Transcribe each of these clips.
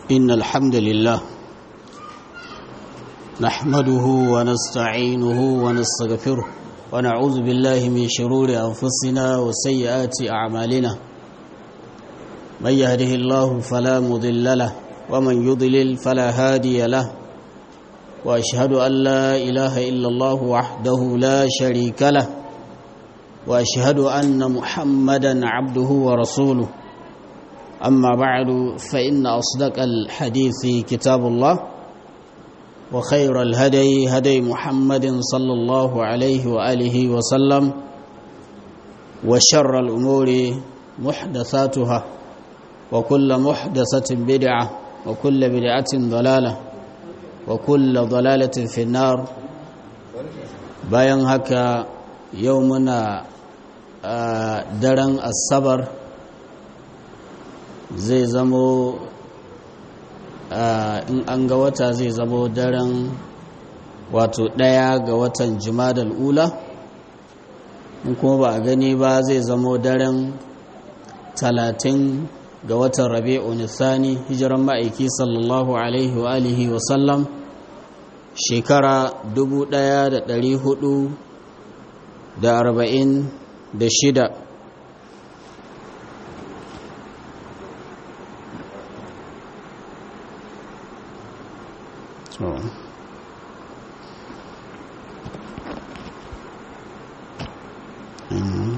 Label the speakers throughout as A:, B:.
A: إن الحمد لله نحمده ونستعينه ونستغفره ونعوذ بالله من شرور أنفسنا وسيئات أعمالنا من يهده الله فلا مضل له ومن يضلل فلا هادي له وأشهد أن لا إله إلا الله وحده لا شريك له وأشهد أن محمدا عبده ورسوله أما بعد فإن أصدق الحديث كتاب الله وخير الهدي هدي محمد صلى الله عليه وآله وسلم وشر الأمور محدثاتها وكل محدثة بدعة وكل بدعة ضلالة وكل ضلالة في النار bayan haka yau muna daren asabar zai zamo in an ga wata zai zamo daren wato ɗaya ga watan jimadal ula in kuma ba a gani ba zai zamo daren talatin ga watan rabi'u nisani hijiran ma'aiki sallallahu alaihi wa alihi wa sallam shekara 1446 So. Mm.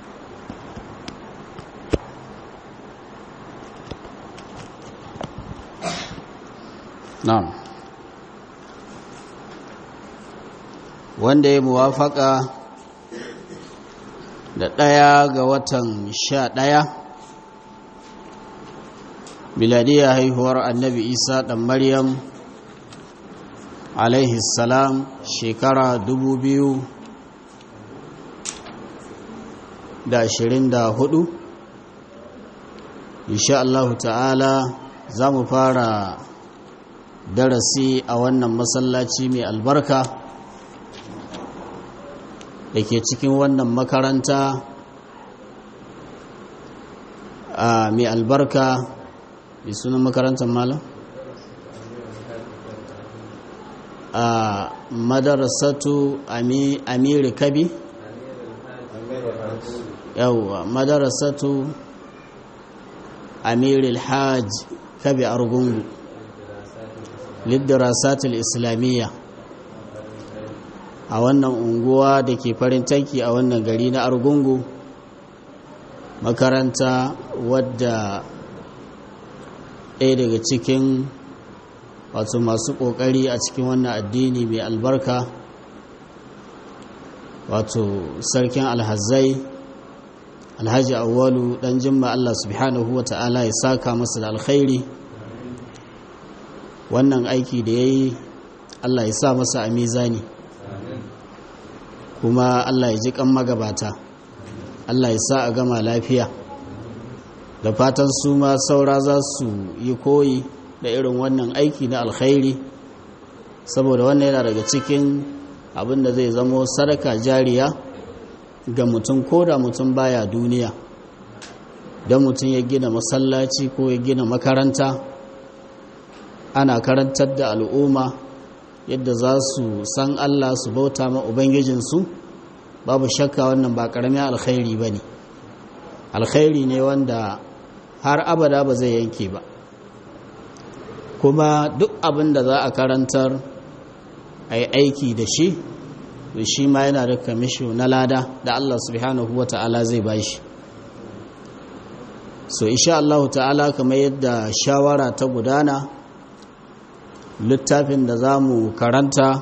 A: Na'am. Wanda ya muwafaka da ɗaya ga watan sha ɗaya miladiyar haihuwar annabi Isa ɗan Maryam alaihi salam shekara dubu biyu da ashirin da hudu insha Allah ta'ala za mu fara darasi a wannan masallaci mai albarka da ke cikin wannan makaranta a mai albarka mai sunan makarantar malam a madarasatu amiri kabi yauwa madarasatu amiri alhaj kabi argungu liddarasatul islamiyya a wannan unguwa da ke farin tanki a wannan gari na argungu makaranta wadda ɗaya daga cikin wato masu ƙoƙari a cikin wannan addini mai albarka wato sarkin alhazai alhaji awwalu ɗan jimma Allah subhanahu wa ta'ala ya saka masa da alkhairi wannan aiki da ya yi Allah ya sa masa a mizani kuma Allah ya ji kan magabata Allah ya sa a gama lafiya da fatan su ma saura za su yi koyi da irin wannan aiki na alkhairi saboda wannan yana daga cikin abin da zai zamo sadaka jariya ga mutum ko da mutum baya duniya don mutum ya gina masallaci ko ya gina makaranta ana karantar da al'umma yadda za su san Allah su bauta ma Ubangijinsu babu shakka wannan ba ƙaramin alkhairi ba ne alkhairi ne wanda har abada ba zai yanke ba kuma duk abin da za a karantar a yi aiki da shi to shi ma yana da kamisho na lada da Allah subhanahu wa ta'ala zai ba shi so isha Allah ta'ala kamar yadda shawara ta gudana littafin da za mu karanta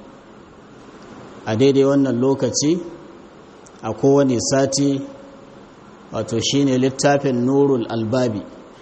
A: a daidai wannan lokaci a kowane sati wato shine littafin nurul albabi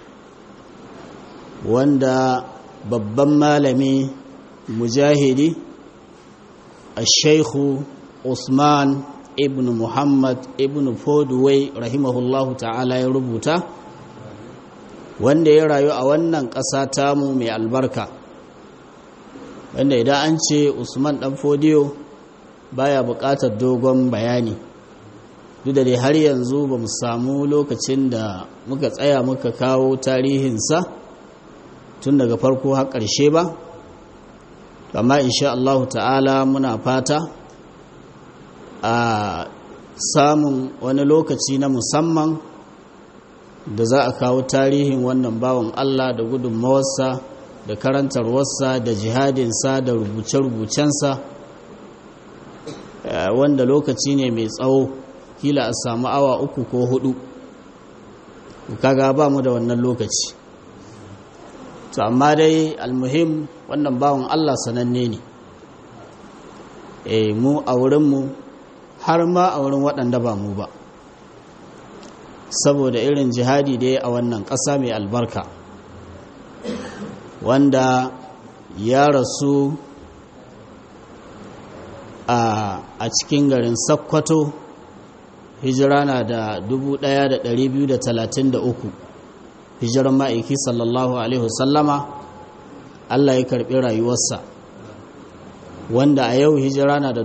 A: wanda babban malami mujahidi a shaikhu usman ibn muhammad ibn fodway rahimahullahu ta'ala ya rubuta wanda ya rayu a wannan ƙasa tamu mai albarka wanda idan an ce usman dan fodiyo baya buƙatar dogon bayani duk da dai har yanzu ba mu samu lokacin da muka tsaya muka kawo tarihinsa tun daga farko har ƙarshe ba amma insha Allah ta'ala muna fata a samun wani lokaci na musamman da za a kawo tarihin wannan bawan Allah da gudunmawarsa da karantarwarsa da jihadinsa da rubuce-rubucensa wanda lokaci ne mai tsawo kila a samu awa uku ko hudu kaga ba mu da wannan lokaci to amma dai almuhim wannan bawan Allah sananne ne e mu a wurinmu har ma a wurin waɗanda ba mu ba saboda irin jihadi da ya a wannan ƙasa mai albarka wanda ya rasu a cikin garin sakkwato hijira na da 1233 hijiran ma'aiki sallallahu alaihi wasallama Allah ya karɓi rayuwarsa wanda a yau hijira na da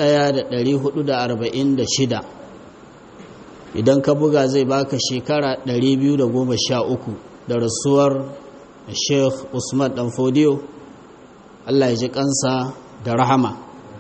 A: 1446 idan ka buga zai baka shekara 213 da rasuwar sheikh usman dan fodiyo Allah ya ji kansa da rahama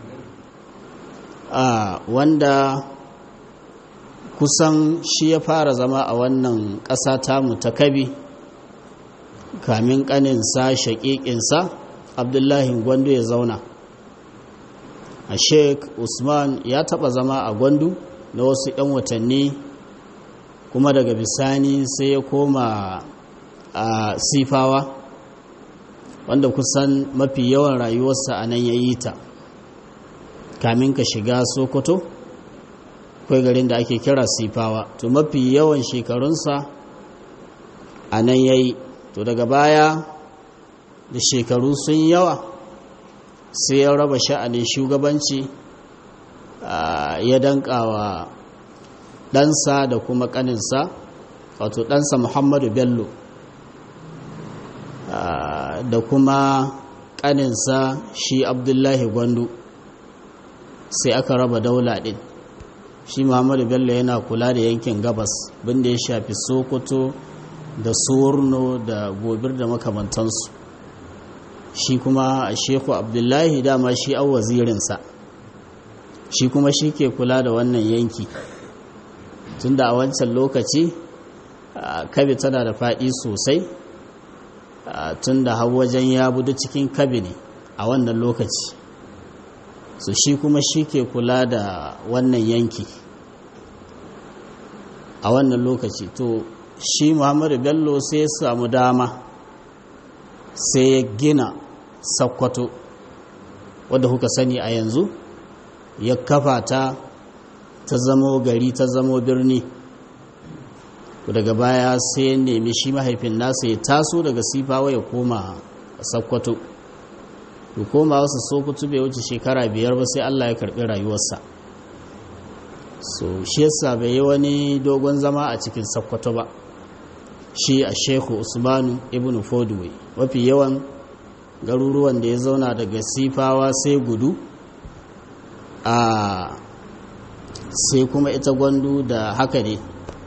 A: wanda kusan shi ya fara zama a wannan ƙasa tamu ta kabi kamin ƙaninsa shaƙiƙinsa abdullahi gwandu ya zauna a sheik usman ya taɓa zama a gwandu na wasu 'yan watanni kuma daga bisani sai ya koma a sifawa wanda kusan mafi yawan rayuwarsa a nan ya yi ta kamin ka shiga sokoto akwai garin da ake kira sifawa to mafi yawan shekarunsa a nan ya yi to daga baya da shekaru sun yawa sai ya raba sha'anin shugabanci ya dankawa ɗansa da kuma ƙaninsa wato ɗansa muhammadu bello da kuma ƙaninsa shi abdullahi gwandu sai aka raba daula ɗin shi muhammadu bello yana kula da yankin gabas binda ya shafi sokoto da surno da gobir da makamantansu shi kuma sheku abdullahi dama shi an wazirinsa shi kuma shi ke kula da wannan yanki tunda a wancan lokaci kabi tana da faɗi sosai tunda har wajen ya budu cikin kabi ne a wannan lokaci su shi kuma shi ke kula da wannan yanki a wannan lokaci to shi muhammadu bello sai ya samu dama sai ya gina sakkwato wadda kuka sani a yanzu ya kafa ta ta zamo gari ta zamo birni daga baya sai ya nemi shi mahaifin nasa ya taso daga sifawa ya koma sakkwato ya koma wasu sokoto bai wuce shekara biyar ba sai allah ya karbi rayuwarsa so shi yasa bai yi wani dogon zama a cikin sakkwato ba shi a shehu usmanu ibn fodway mafi yawan garuruwan da ya zauna daga sifawa sai gudu a sai kuma ita gwandu da haka ne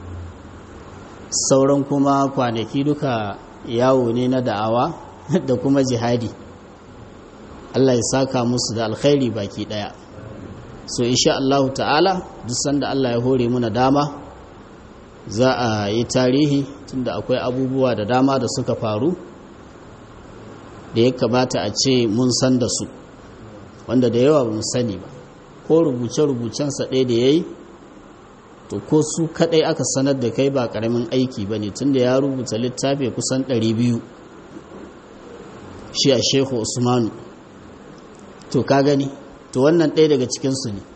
A: sauran kuma kwanaki duka yawo ne na da'awa da kuma jihadi Allah ya saka musu da alkhairi baki daya so insha Allah ta'ala duk sanda Allah ya hore muna dama za a yi tarihi tunda akwai abubuwa da dama da suka faru da ya kamata a ce mun san da su wanda da yawa ba mu sani ba ko rubuce-rubucensa ɗaya da ya yi to ko su kaɗai aka sanar da kai ba ƙaramin aiki ba ne tunda ya rubuta littafi kusan 200 shi a shehu usmanu to ka gani to wannan ɗaya daga cikinsu ne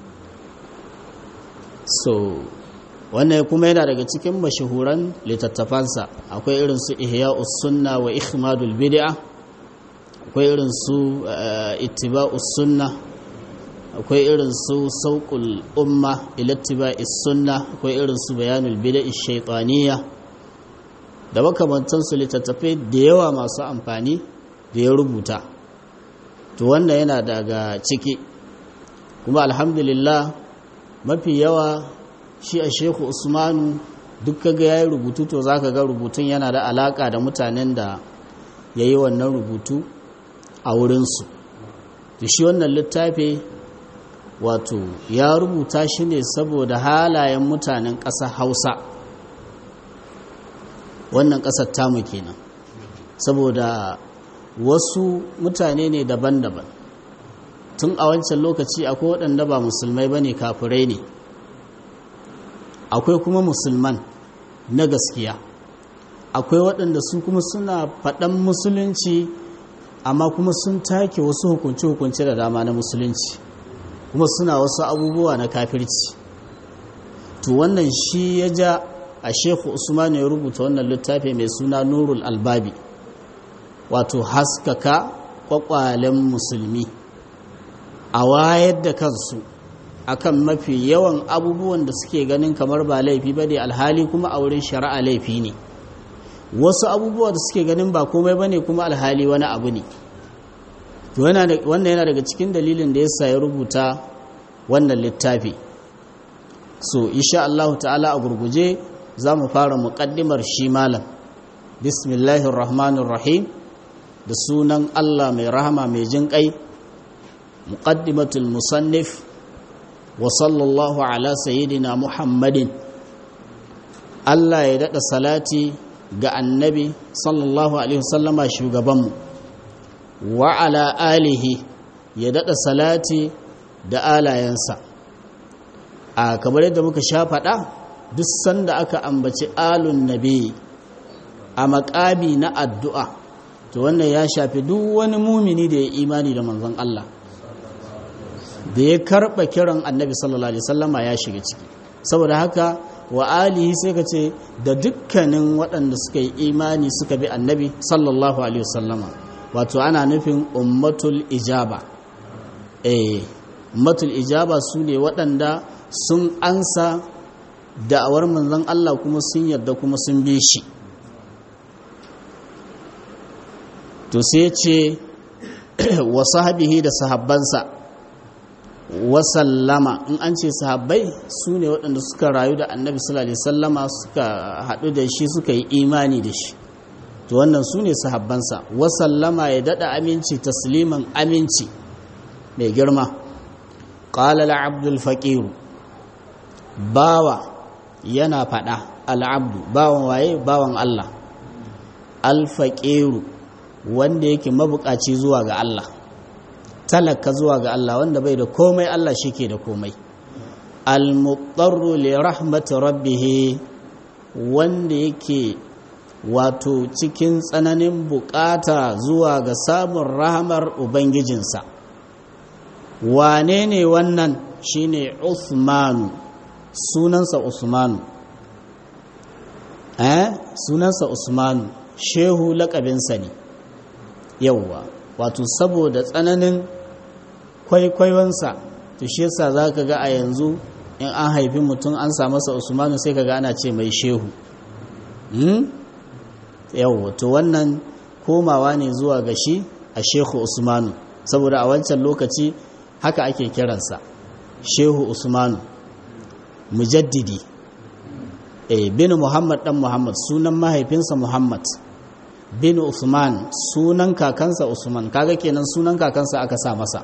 A: so wannan kuma yana daga cikin mashahuran littattafansa akwai irin su ihya sunna wa ikhmadul bid'a akwai irin su ittiba'us sunna akwai irin su sauƙul umma ilattiba'is sunna akwai irin su bayanul bid'a shaytaniyya da makamantansu littattafai da yawa masu amfani da ya rubuta to wannan yana daga ciki kuma alhamdulillah mafi yawa shi a sheku usmanu duk kaga ya yi rubutu to za ka ga rubutun yana da alaka da mutanen da ya yi wannan rubutu a wurinsu da shi wannan littafi wato ya rubuta shi ne saboda halayen mutanen ƙasar hausa wannan ƙasar tamu kenan saboda wasu mutane ne daban-daban tun a wancan lokaci akwai waɗanda ba musulmai ba ne kafirai ne akwai kuma musulman na gaskiya akwai waɗanda su kuma suna faɗan musulunci amma kuma sun take wasu hukunce-hukunce da dama na musulunci kuma suna wasu abubuwa na kafirci to wannan shi ya ja a shekhu usman ya rubuta wannan littafi mai suna nurul albabi wato haskaka kwakwalen musulmi a wayar da kansu akan mafi yawan abubuwan da suke ganin kamar ba laifi ba ne alhali kuma a wurin shari'a laifi ne wasu abubuwa da suke ganin ba komai ba ne kuma alhali wani abu ne wannan yana daga cikin dalilin da ya ya rubuta wannan littafi so insha Allah ta'ala a gurguje za mu fara muƙaddimar shi malam bismillahir rahmanir rahim da sunan Allah mai rahama mai jin ƙai muqaddimatul musannif wa sallallahu ala sayyidina muhammadin Allah ya daɗa salati ga annabi sallallahu alaihi wasallama shugabanmu wa ala alihi ya daɗa salati da alayensa a kamar yadda muka sha faɗa duk sanda aka ambaci alun nabi a makami na addu'a to wannan ya shafi duk wani mumini da ya imani da manzon Allah da ya karɓa kiran annabi sallallahu alaihi wasallama ya shiga ciki saboda haka wa alihi sai ka ce da dukkanin waɗanda suka yi imani suka bi annabi sallallahu alaihi wasallama wato ana nufin ummatul ijaba eh ummatul ijaba su ne waɗanda sun ansa da'awar manzon Allah kuma sun yarda kuma sun bi shi to sai ce wa sahabihi da sahabbansa wasallama in an ce sahabbai su ne waɗanda suka rayu da annabi sallallahu alaihi sallama suka haɗu da shi suka yi imani da shi to wannan su ne sahabbansa wasallama ya daɗa aminci tasliman aminci mai girma ƙalala abdul faƙiru bawa yana faɗa al'abdu bawan waye bawan allah alfaƙiru wanda yake mabuƙaci zuwa ga allah talaka zuwa ga Allah wanda bai da komai Allah shi ke da komai al-muqtarru li rahmati rabbih wanda yake wato cikin tsananin bukata zuwa ga samun rahamar ubangijinsa wane ne wannan shine Uthmanu sunansa Usmanu eh sunansa Usmanu shehu laƙabinsa ne yauwa wato saboda tsananin kwaikwaiwansa to shi yasa za ka ga a yanzu in an haifi mutum an sa masa usmanu sai ka ga ana ce mai shehu yau to wannan komawa ne zuwa ga shi a shehu usmanu saboda a wancan lokaci haka ake kiransa shehu usmanu mujaddidi eh bin muhammad dan muhammad sunan mahaifinsa muhammad bin usman sunan kakansa usman kaga kenan sunan kakansa aka sa masa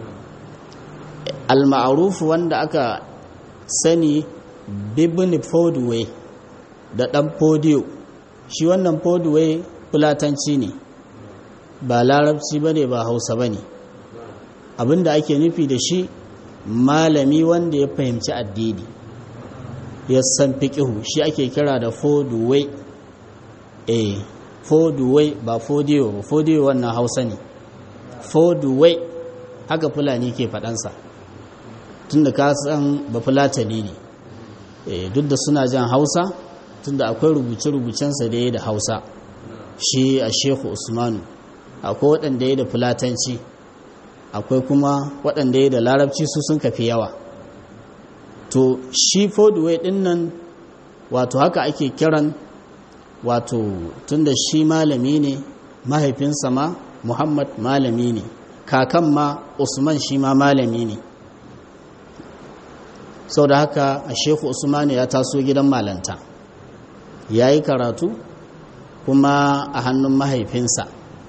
A: al-ma'ruf wanda aka sani bibin fodway da dan fodiyo shi wannan fodway fulatanci ne ba larabci bane ba hausa bane abinda ake nufi da shi malami wanda ya fahimci addini ya san fiqihu shi ake kira da fodway eh fodway ba fodiyo ba fodiyo wannan hausa ne fodway haka fulani ke faɗansa tunda ka san ba fulatani ne duk da suna jan hausa tunda akwai rubuce-rubucensa da ya da hausa shi a shehu usmanu akwai waɗanda ya da fulatanci akwai kuma waɗanda ya da larabci su sun kafi yawa to shi fodway ɗin nan wato haka ake kiran wato tunda shi malami ne mahaifinsa ma muhammad malami ne kakan ma usman shi ma malami ne sau da haka a sheku usman ya taso gidan malanta ya yi karatu kuma a hannun mahaifinsa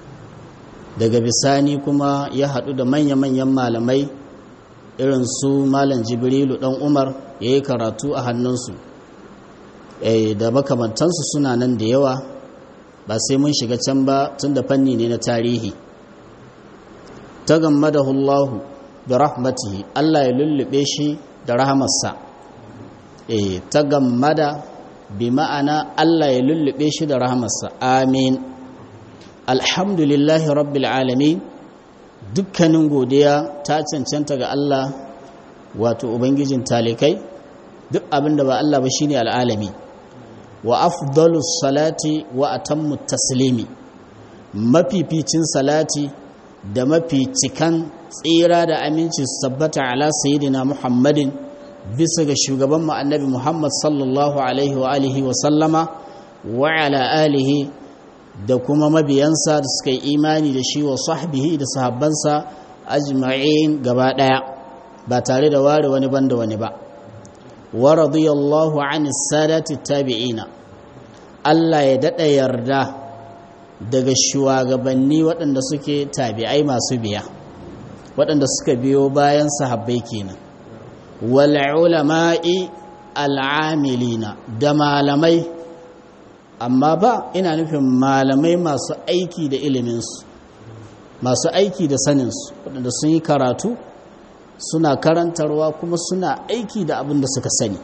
A: daga bisani kuma ya haɗu da manya-manyan malamai irin su malam jibrilu ɗan umar ya yi karatu a hannunsu da makamantansu suna nan da yawa ba sai mun shiga can ba tun da fanni ne na tarihi ta gammadahu Allahu bi rahmatihi Allah ya lullube shi da rahamarsa eh ta gammada bi ma'ana Allah ya lullube shi da rahamarsa amin alhamdulillahi rabbil alamin dukkanin godiya ta cancanta ga Allah wato ubangijin talikai duk abinda ba Allah ba shine al'alami wa afdalus salati wa atammu taslimi mafificin salati da mafi cikan tsira da aminci su tabbata ala sayyidina muhammadin bisa ga shugaban mu annabi muhammad sallallahu alaihi wa alihi wa sallama wa ala alihi da kuma mabiyansa da suka yi imani da shi wa sahbihi da sahabbansa ajma'in gaba daya ba tare da ware wani banda wani ba wa radiyallahu an sadati tabi'ina Allah ya dada yarda daga shugabanni waɗanda suke tabi'ai masu biya waɗanda suka biyo bayan sahabbai kenan wal ulama'i al'amilina da malamai amma ba ina nufin malamai masu aiki da iliminsu masu aiki da saninsu waɗanda sun yi karatu suna karantarwa kuma suna aiki da abin da suka sani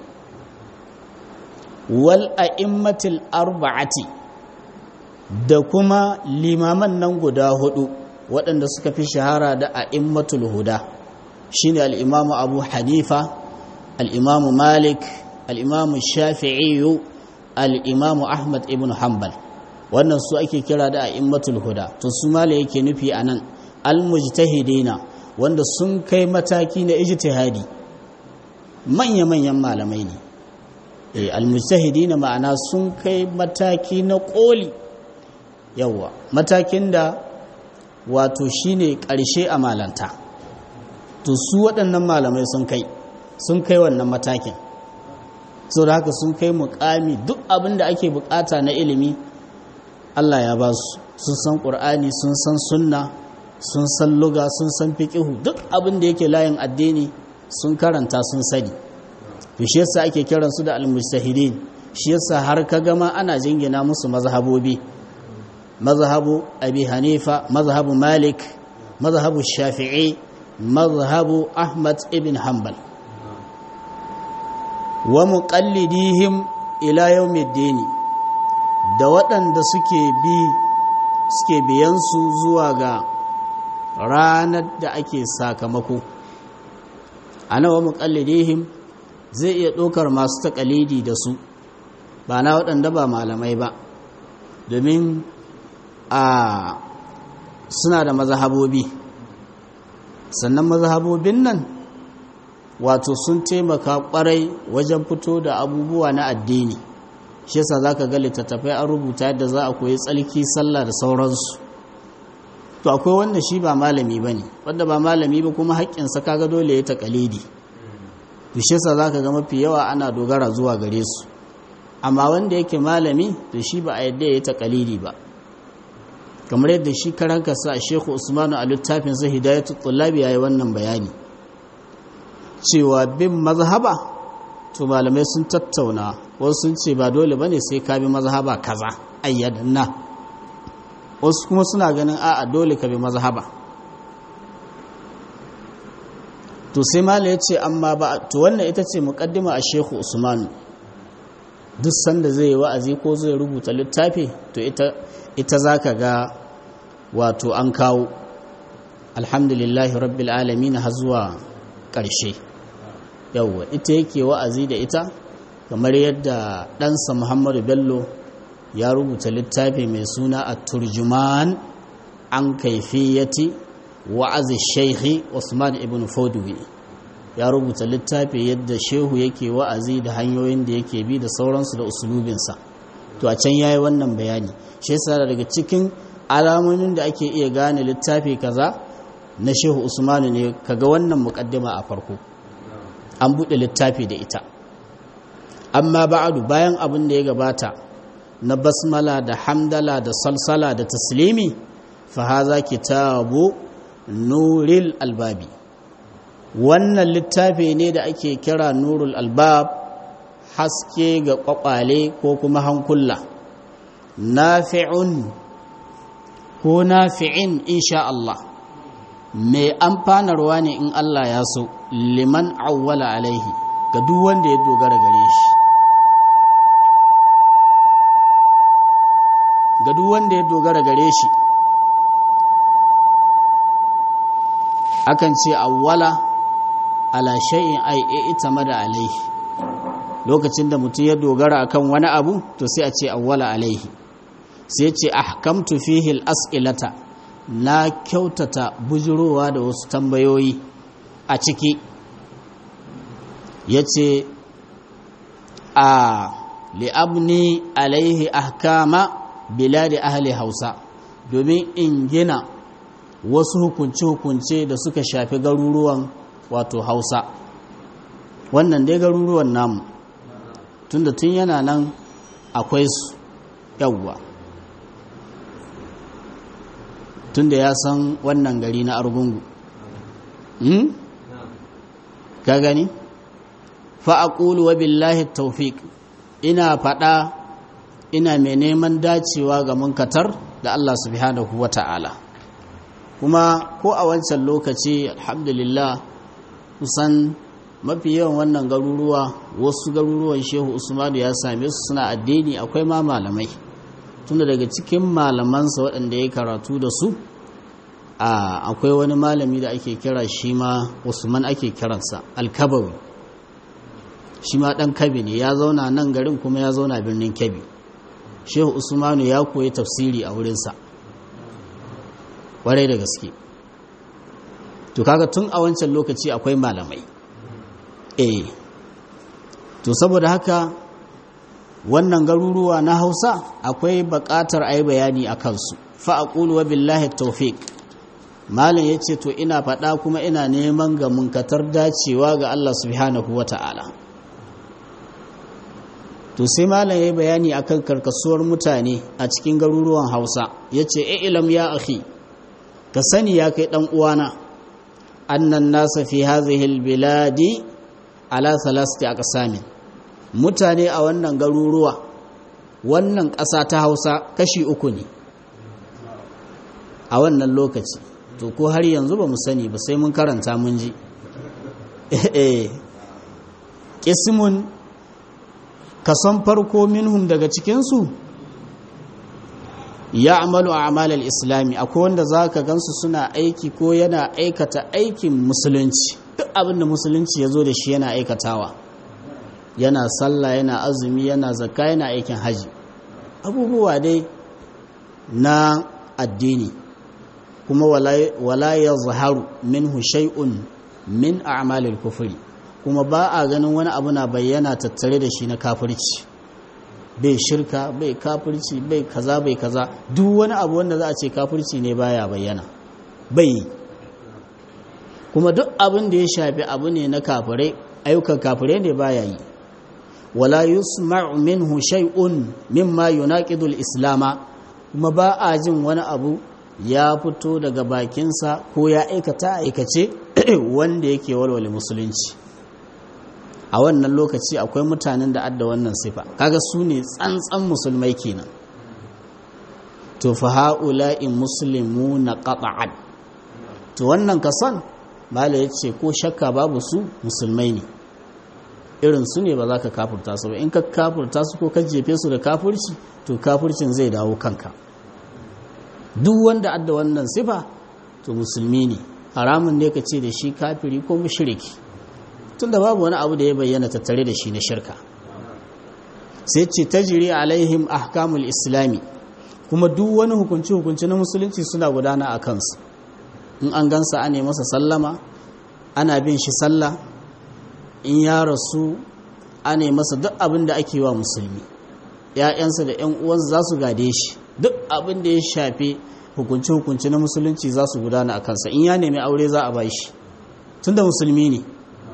A: wal a'immatil arba'ati da kuma limaman nan guda hudu waɗanda suka fi shahara da a'immatul huda shine al-imamu abu hanifa al-imamu malik al-imamu shafi'i al-imamu ahmad ibn hanbal wannan su ake kira da a'immatul huda to su mala yake nufi anan al-mujtahidina wanda sun kai mataki na ijtihadi manya-manyan malamai ne eh al-mujtahidina ma'ana sun kai mataki na koli yawa matakin da wato shine ƙarshe a malanta to su waɗannan malamai sun kai sun kai wannan matakin sau da haka sun kai mukami duk abin da ake bukata na ilimi Allah ya ba su sun san ƙur'ani sun san sunna sun san luga sun san fiƙihu duk abin da yake layin addini sun karanta sun sani to shi yasa ake kiransu da almujtahidin shi yasa har ka gama ana jingina musu mazhabobi mazhabu abi hanifa mazhabu malik mazhabu shafi'i mazhabu ahmad ibn hanbal wa muqallidihim ila yawmiddin da waɗanda suke bi suke biyan su zuwa ga ranar da ake sakamako ana wa muqallidihim zai iya ɗaukar masu taƙalidi da su ba na waɗanda ba malamai ba domin a suna da mazahabobi sannan mazahabobin nan wato sun taimaka kwarai wajen fito da abubuwa na addini shi yasa zaka ga littattafai an rubuta yadda za a koyi tsalki sallah da sauransu to akwai wanda shi ba malami bane wanda ba malami ba kuma haƙƙinsa kaga dole ya taƙalidi to shi yasa zaka ga mafi yawa ana dogara zuwa gare su amma wanda yake malami to shi ba a yadda ya taƙalidi ba kamar yadda shi karanka sa Sheikhu Usmanu a littafin sa Hidayatul Tullabi yayi wannan bayani cewa bin mazhaba to malamai sun tattauna wasu sun ce ba dole bane sai ka bi mazhaba kaza ayyadanna wasu kuma suna ganin a'a dole ka bi mazhaba to sai mala ya ce amma ba to wannan ita ce muqaddima a Sheikhu Usmanu duk sanda zai yi wa'azi ko zai rubuta littafi to ita ita zaka ga wato an kawo alhamdulillahi rabbil alamin har zuwa ƙarshe yawwa ita yake wa'azi da ita kamar yadda ɗansa muhammadu bello ya rubuta littafi mai suna a turjuman an kaifiyati wa'azi shaikhi usman ibn fauduwi ya rubuta littafi yadda shehu yake wa'azi da hanyoyin da yake bi da sauransu da usulubinsa to a can yayi wannan bayani shi yasa daga cikin alamomin da ake iya gane littafi kaza na shehu usmanu ne kaga wannan mukaddima a farko an buɗe littafi da ita amma ba'adu bayan abin da ya gabata na basmala da hamdala da salsala da taslimi fahaza kitabu nuril albabi wannan littafi ne da ake kira nurul albab haske ga kwakwale ko kuma hankula nafi'un ko nafi'in insha Allah mai amfanarwa ne in Allah ya so liman awwala alaihi ga duk wanda ya dogara gare shi ga duk wanda ya dogara gare shi akan ce awwala ala shay'in ay i'tamada alaihi lokacin da mutum ya dogara akan wani abu to sai a ce awwala alaihi sai ce ahkamtu fihi al-as'ilata na kyautata bujurowa da wasu tambayoyi a ciki yace a li'abni alaihi ahkama biladi ahli hausa domin in gina wasu hukunce-hukunce da suka shafi garuruwan wato hausa wannan dai garuruwan namu tunda tun yana nan akwai su yawwa tunda ya san wannan gari na argungu hmm? ka gani fa'aƙulu wa billahi taufiq ina faɗa ina mai neman dacewa ga munkatar da Allah subhanahu wa ta'ala kuma ko a wancan lokaci alhamdulillah kusan mafi yawan wannan garuruwa wasu garuruwan shehu usmanu ya same su suna addini akwai ma malamai tunda daga cikin malamansa waɗanda ya karatu da su akwai wani malami da ake kira shi ma usman ake kiransa alkabawi shi ma ɗan kabi ne ya zauna nan garin kuma ya zauna birnin kabi shehu usmanu ya koyi tafsiri a wurinsa warai da gaske to kaga tun a wancan lokaci akwai malamai eh to saboda haka wannan garuruwa na hausa akwai buƙatar a yi bayani a kansu fa'aƙulu wa billahi taufiq malam ya ce to ina faɗa kuma ina neman ga munkatar dacewa ga allah subhanahu wa ta'ala to sai malam ya yi bayani akan karkasuwar mutane a cikin garuruwan hausa ya ce ilam ya akhi ka sani ya kai ɗan uwana annan nasa fi hazihil biladi ala salasti a ƙasamin mutane a wannan garuruwa wannan ƙasa ta hausa kashi uku ne a wannan lokaci to ko har yanzu ba mu sani ba sai mun karanta mun ji ƙismun kason farko minhum daga cikinsu ya amalu a amalar islami akwai wanda za ka gansu suna aiki ko yana aikata aikin musulunci duk abin da musulunci ya zo da shi yana aikatawa yana sallah yana azumi yana zakka yana aikin haji abubuwa dai na addini kuma wala ya zaharu minhu shay'un min a'malil kufri kuma ba a ganin wani abu na bayyana tattare da shi na kafirci bai shirka bai kafirci bai kaza bai kaza duk wani abu wanda za a ce kafirci ne baya bayyana bai kuma duk abin da ya shafi abu ne na kafirai ayyukan kafirai ne baya yi wala yusma'u minhu shay'un mimma yunaqidu al-islama kuma ba a jin wani abu ya fito daga bakinsa ko ya aikata aikace wanda yake walwale musulunci a wannan lokaci akwai mutanen da adda wannan sifa kaga su ne tsantsan musulmai kenan to fa haula'i muslimuna qat'an to wannan kasan mala yace ko shakka babu su musulmai ne irin su ne ba za ka kafurta su ba in ka kafurta su ko ka jefe su da kafurci to kafurcin zai dawo kanka duk wanda adda wannan sifa to musulmi ne haramun ne ka ce da shi kafiri ko mushriki tunda babu wani abu da ya bayyana tattare da shi na shirka sai ce tajiri alaihim ahkamul islami kuma duk wani hukunci hukunci na musulunci suna gudana a kansu in an gansa ana masa sallama ana bin shi sallah in ya rasu ana masa duk abin da ake wa musulmi ‘ya'yansa da ‘yan uwansa za su gade shi duk abin da ya shafi hukunci hukunci na musulunci za su gudana a kansa in ya nemi aure za a ba shi tun da musulmi ne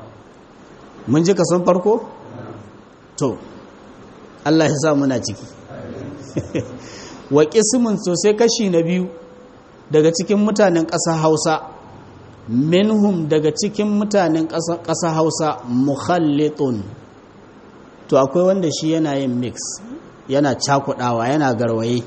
A: mun ji kason farko? to Allah ya sa muna ciki wa ƙisimin sosai kashi na biyu daga cikin mutanen ƙasa hausa minhum daga cikin mutanen ƙasa hausa mukhallitun to akwai wanda shi yana yin mix yana cakudawa yana garwaye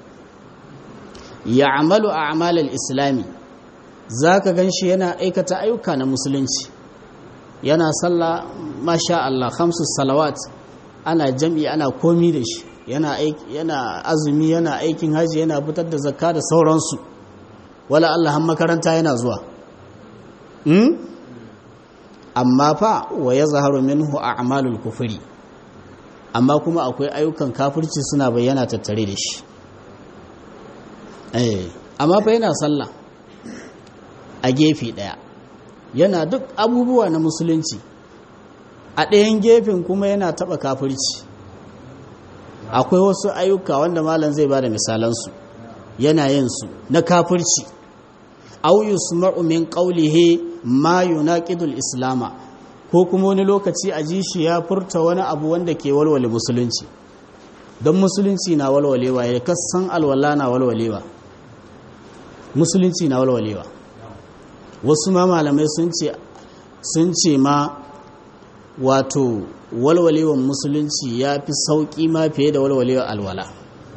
A: ya amalu a amalar islami za ka gan shi yana aikata ayyuka na musulunci yana sallah masha Allah hamsu salawat ana jam'i ana komi da shi yana azumi yana aikin haji yana fitar da zakka da sauransu wala Allah han makaranta yana zuwa amma fa wa ya zaharu minhu a amalul kufuri amma kuma akwai ayyukan kafirci suna bayyana tattare da shi amma fa yana sallah a gefe ɗaya yana duk abubuwa na musulunci a ɗayan gefen kuma yana taɓa kafirci akwai wasu ayyuka wanda malam zai ba da misalansu yana yin su na kafirci au yusma'u min qawlihi ma yunaqidul islama ko kuma wani lokaci a ji shi ya furta wani abu wanda ke walwale musulunci don musulunci na walwalewa ya kasan alwala na walwalewa musulunci na walwalewa wasu ma malamai sun ce sun ce ma wato walwalewan musulunci ya fi sauƙi ma fiye da walwalewa alwala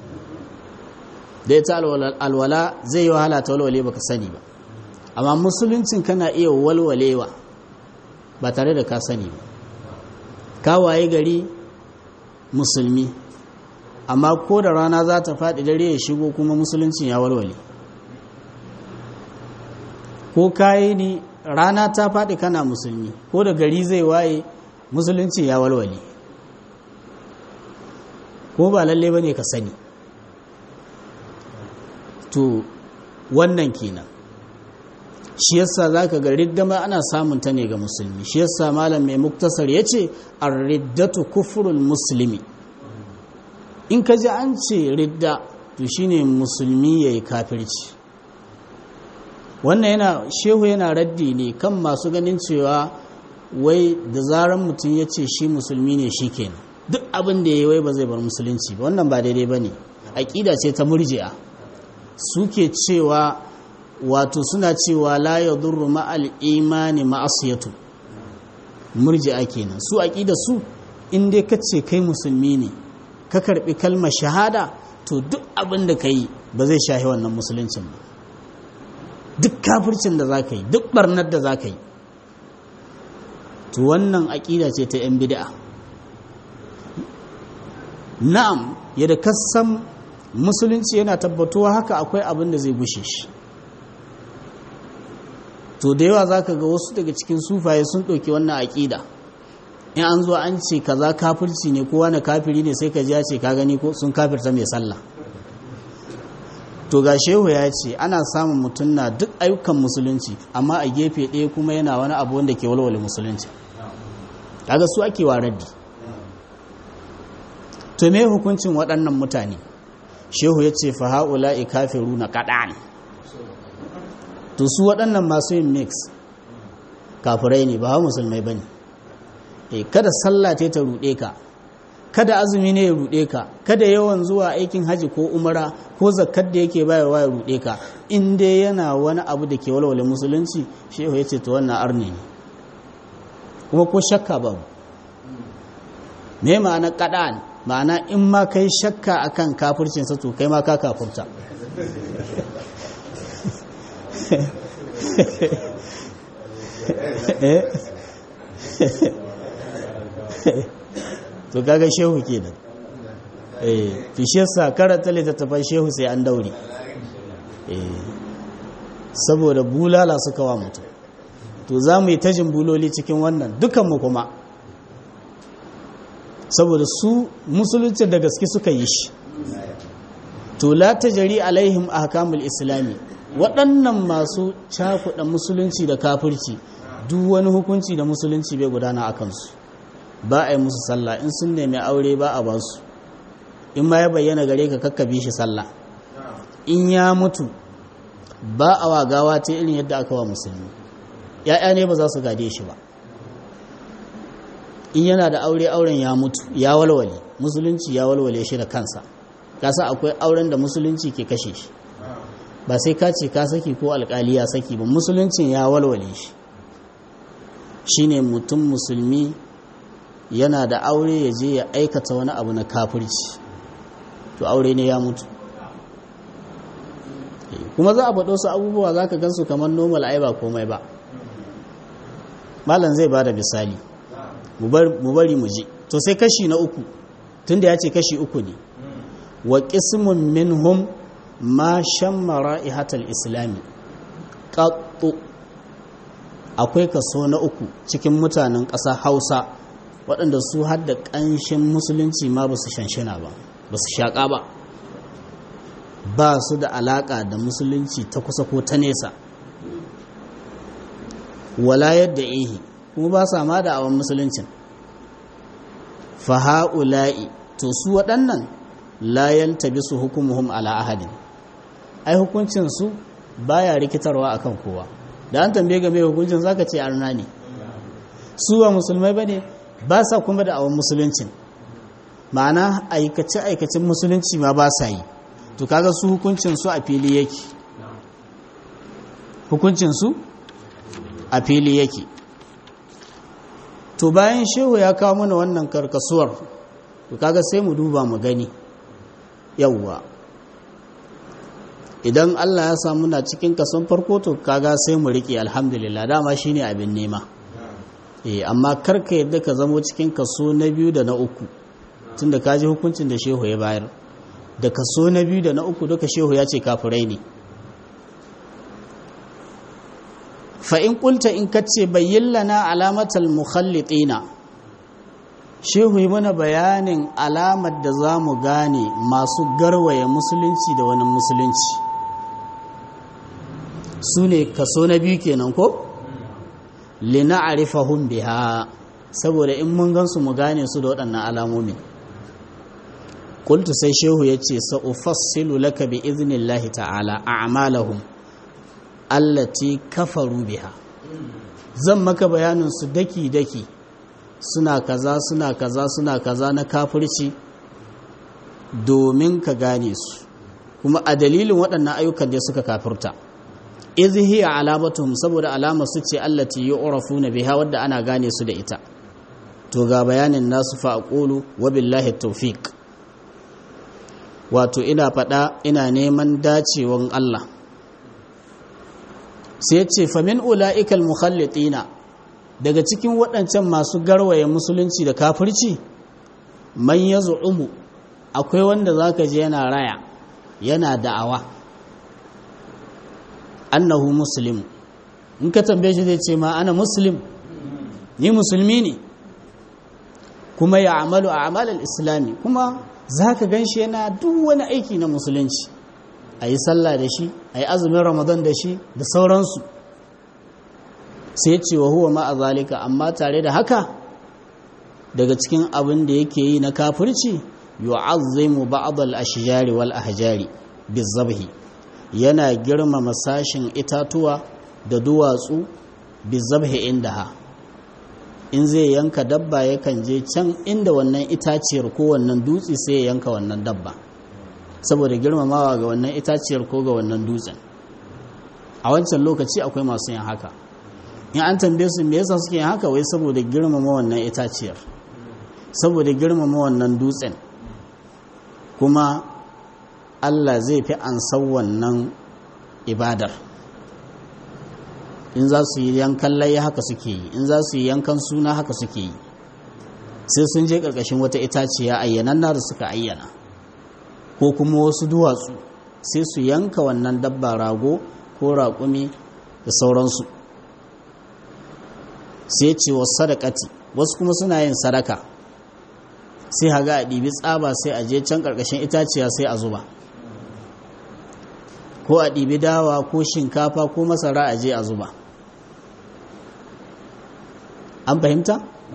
A: da ita alwala zai yi wahala ta walwale baka sani ba amma musuluncin kana iya walwalewa ba tare da ka sani ba ka waye gari musulmi amma ko da rana za ta faɗi dare ya shigo kuma musuluncin ya walwale ko kayi ni rana ta faɗi kana musulmi ko da gari zai waye musulunci ya walwale ko ba lalle ba ne ka sani to wannan kenan shi yasa za ka ga riddama ana samun ta ne ga musulmi shi yasa malam mai muktasar ya ce riddatu kufurul musulmi in ka ji an ce ridda to shine musulmi ya yi kafirci wannan yana shehu yana raddi ne kan masu ganin cewa wai da zaran mutum ya ce shi musulmi ne shi kenan duk abin da ya yi wai ba zai bar musulunci ba wannan ba daidai ba ne aƙida ce ta murji'a suke cewa wato suna cewa la ya durru ma'al imani ma'asiyatu murji'a kenan su aƙida su in dai ka ce kai musulmi ne ka karɓi kalmar shahada to duk abin da ka yi ba zai shahi wannan musuluncin ba duk kafircin da za ka yi duk barnar da za ka yi to wannan aƙida ce ta 'yan bid'a na'am yadda kasan musulunci yana tabbatuwa haka akwai abin da zai gushe shi to da yawa za ka ga wasu daga cikin sufaye sun ɗauki wannan aƙida in an zo an ce kaza kafirci ne kowa na kafiri ne sai ka ji ya ce ka gani ko sun kafirta mai sallah to ga shehu ya ce ana samun mutum na duk ayyukan musulunci amma a gefe ɗaya kuma yana wani abu wanda ke walwale musulunci kaga su ake waradi to me hukuncin waɗannan mutane shehu ya ce fa ha'ula'i kafiru na kaɗan to su waɗannan masu yin mix kafirai ne ba musulmai ba ne kada sallah ce ta ruɗe ka kada azumi ne ya ruɗe ka kada yawan zuwa aikin haji ko umara ko zakkar da yake bayarwa ya ruɗe ka in dai yana wani abu da ke walwale musulunci shehu ya ce to wannan arni ne kuma ko shakka babu me ma'ana kaɗan ma'ana in ma kai shakka akan kafircinsa to kai ma ka kafurta to kaga shehu kenan eh to shi yasa karanta littattafan shehu sai an daure eh saboda bulala suka wa mutum to za mu yi tajin buloli cikin wannan dukanmu kuma saboda su musulunci da gaske suka yi shi to la tajari alaihim ahkamul islami waɗannan masu cakuɗa musulunci da kafirci duk wani hukunci da musulunci bai gudana a kansu ba a yi musu sallah in sun nemi aure ba a basu in ma ya bayyana gare ka kakkabi shi sallah in ya mutu ba a wa gawa ta irin yadda aka wa musulmi ya'ya ne ba za su gade shi ba in yana da aure auren ya mutu ya walwale musulunci ya walwale shi da kansa kasa akwai auren da musulunci ke kashe shi ba sai ka ce ka saki ko alkali ya saki ba musuluncin ya walwale shi shine mutum musulmi yana da aure ya je ya aikata wani abu na kafirci to aure ne ya mutu kuma za a faɗo su abubuwa za ka gansu kamar normal ai ba komai ba malam zai ba da misali mu bari mu ji to sai kashi na uku tunda ya ce kashi uku ne wa qismun minhum ma shammara ihatal islami qattu akwai kaso na uku cikin mutanen ƙasa hausa waɗanda su hadda ƙanshin musulunci ma ba su shanshina ba ba su shaƙa ba ba su da alaƙa da musulunci ta kusa ko ta nesa wala yadda ihi kuma ba sa ma da awon musuluncin faha'ula'i to su waɗannan layan tabi su hukumuhum ala ahadin ai hukuncinsu baya rikitarwa akan kowa da an tambaye game hukuncin zaka ce arna ne su ba musulmai bane ba sa kuma da awon musuluncin ma'ana aikace aikacin musulunci ma ba sa yi to kaga su hukuncin su a fili yake hukuncin su a fili yake to bayan shehu ya kawo mana wannan karkasuwar to kaga sai mu duba mu gani yawwa idan Allah ya samu na cikin kason farko to kaga sai mu riƙe alhamdulillah dama shine abin nema eh amma karka yadda ka zamo cikin kaso na biyu da na uku tunda ka ji hukuncin da shehu ya bayar da kaso na biyu da na uku duka shehu ya ce kafirai ne fa in kulta in kace bayyin lana alamatal mukhallitina shehu yi mana bayanin alamar da za mu gane masu garwaye musulunci da wani musulunci su ne kaso na biyu kenan ko lina arifahun biha saboda in mun gansu mu gane su da waɗannan alamomin kultu sai shehu ya ce sa'ufassilu laka bi iznillahi ta'ala a'malahum allati kafaru biha zan maka bayanin su daki-daki suna kaza suna kaza suna kaza na kafirci domin ka gane su kuma a dalilin waɗannan ayyukan da suka kafirta izhi alamatuhum saboda alama su ce allati yu'rafuna biha wadda ana gane su da ita to ga bayanin nasu fa aqulu wa billahi tawfiq wato ina faɗa ina neman dacewan Allah sai ce famin ula'ikal mukhallitina daga cikin waɗancan masu garwaye musulunci da kafirci man ya zu'umu akwai wanda za ka je yana raya yana da'awa annahu muslim in ka tambaye shi zai ce ma ana muslim ni musulmi ne kuma ya amalu a amalar islami kuma za ka gan shi yana duk wani aiki na musulunci a yi sallah da shi a yi azumin ramadan da shi da sauransu sai ce wa huwa ma'a zalika amma tare da haka daga cikin abin da yake yi na kafirci yu'azzimu ba'd al-ashjari wal ahjari bizabhi yana girmama sashin itatuwa da duwatsu bizabhi indaha in zai yanka dabba yakan je can inda wannan itaciyar ko wannan dutse sai ya yanka wannan dabba saboda girmamawa ga wannan itaciyar ko ga wannan dutsen a wancan lokaci akwai masu yin haka in an tambaye su me yasa suke yin haka wai saboda girmama wannan itaciyar saboda girmama wannan dutsen kuma Allah zai fi ansan wannan ibadar in za su yi yankan layi haka suke yi in za su yi yankan suna haka suke yi sai sun je ƙarƙashin wata itaciya ayyanan da suka ayyana ko kuma wasu duwatsu sai su yanka wannan dabba rago ko raƙumi da sauransu sai ce wasu sadakati wasu kuma suna yin sadaka sai haga a ɗibi tsaba sai a je can ƙarƙashin itaciya sai a zuba ko a ɗibi dawa ko shinkafa ko masara a je a zuba an fahimta?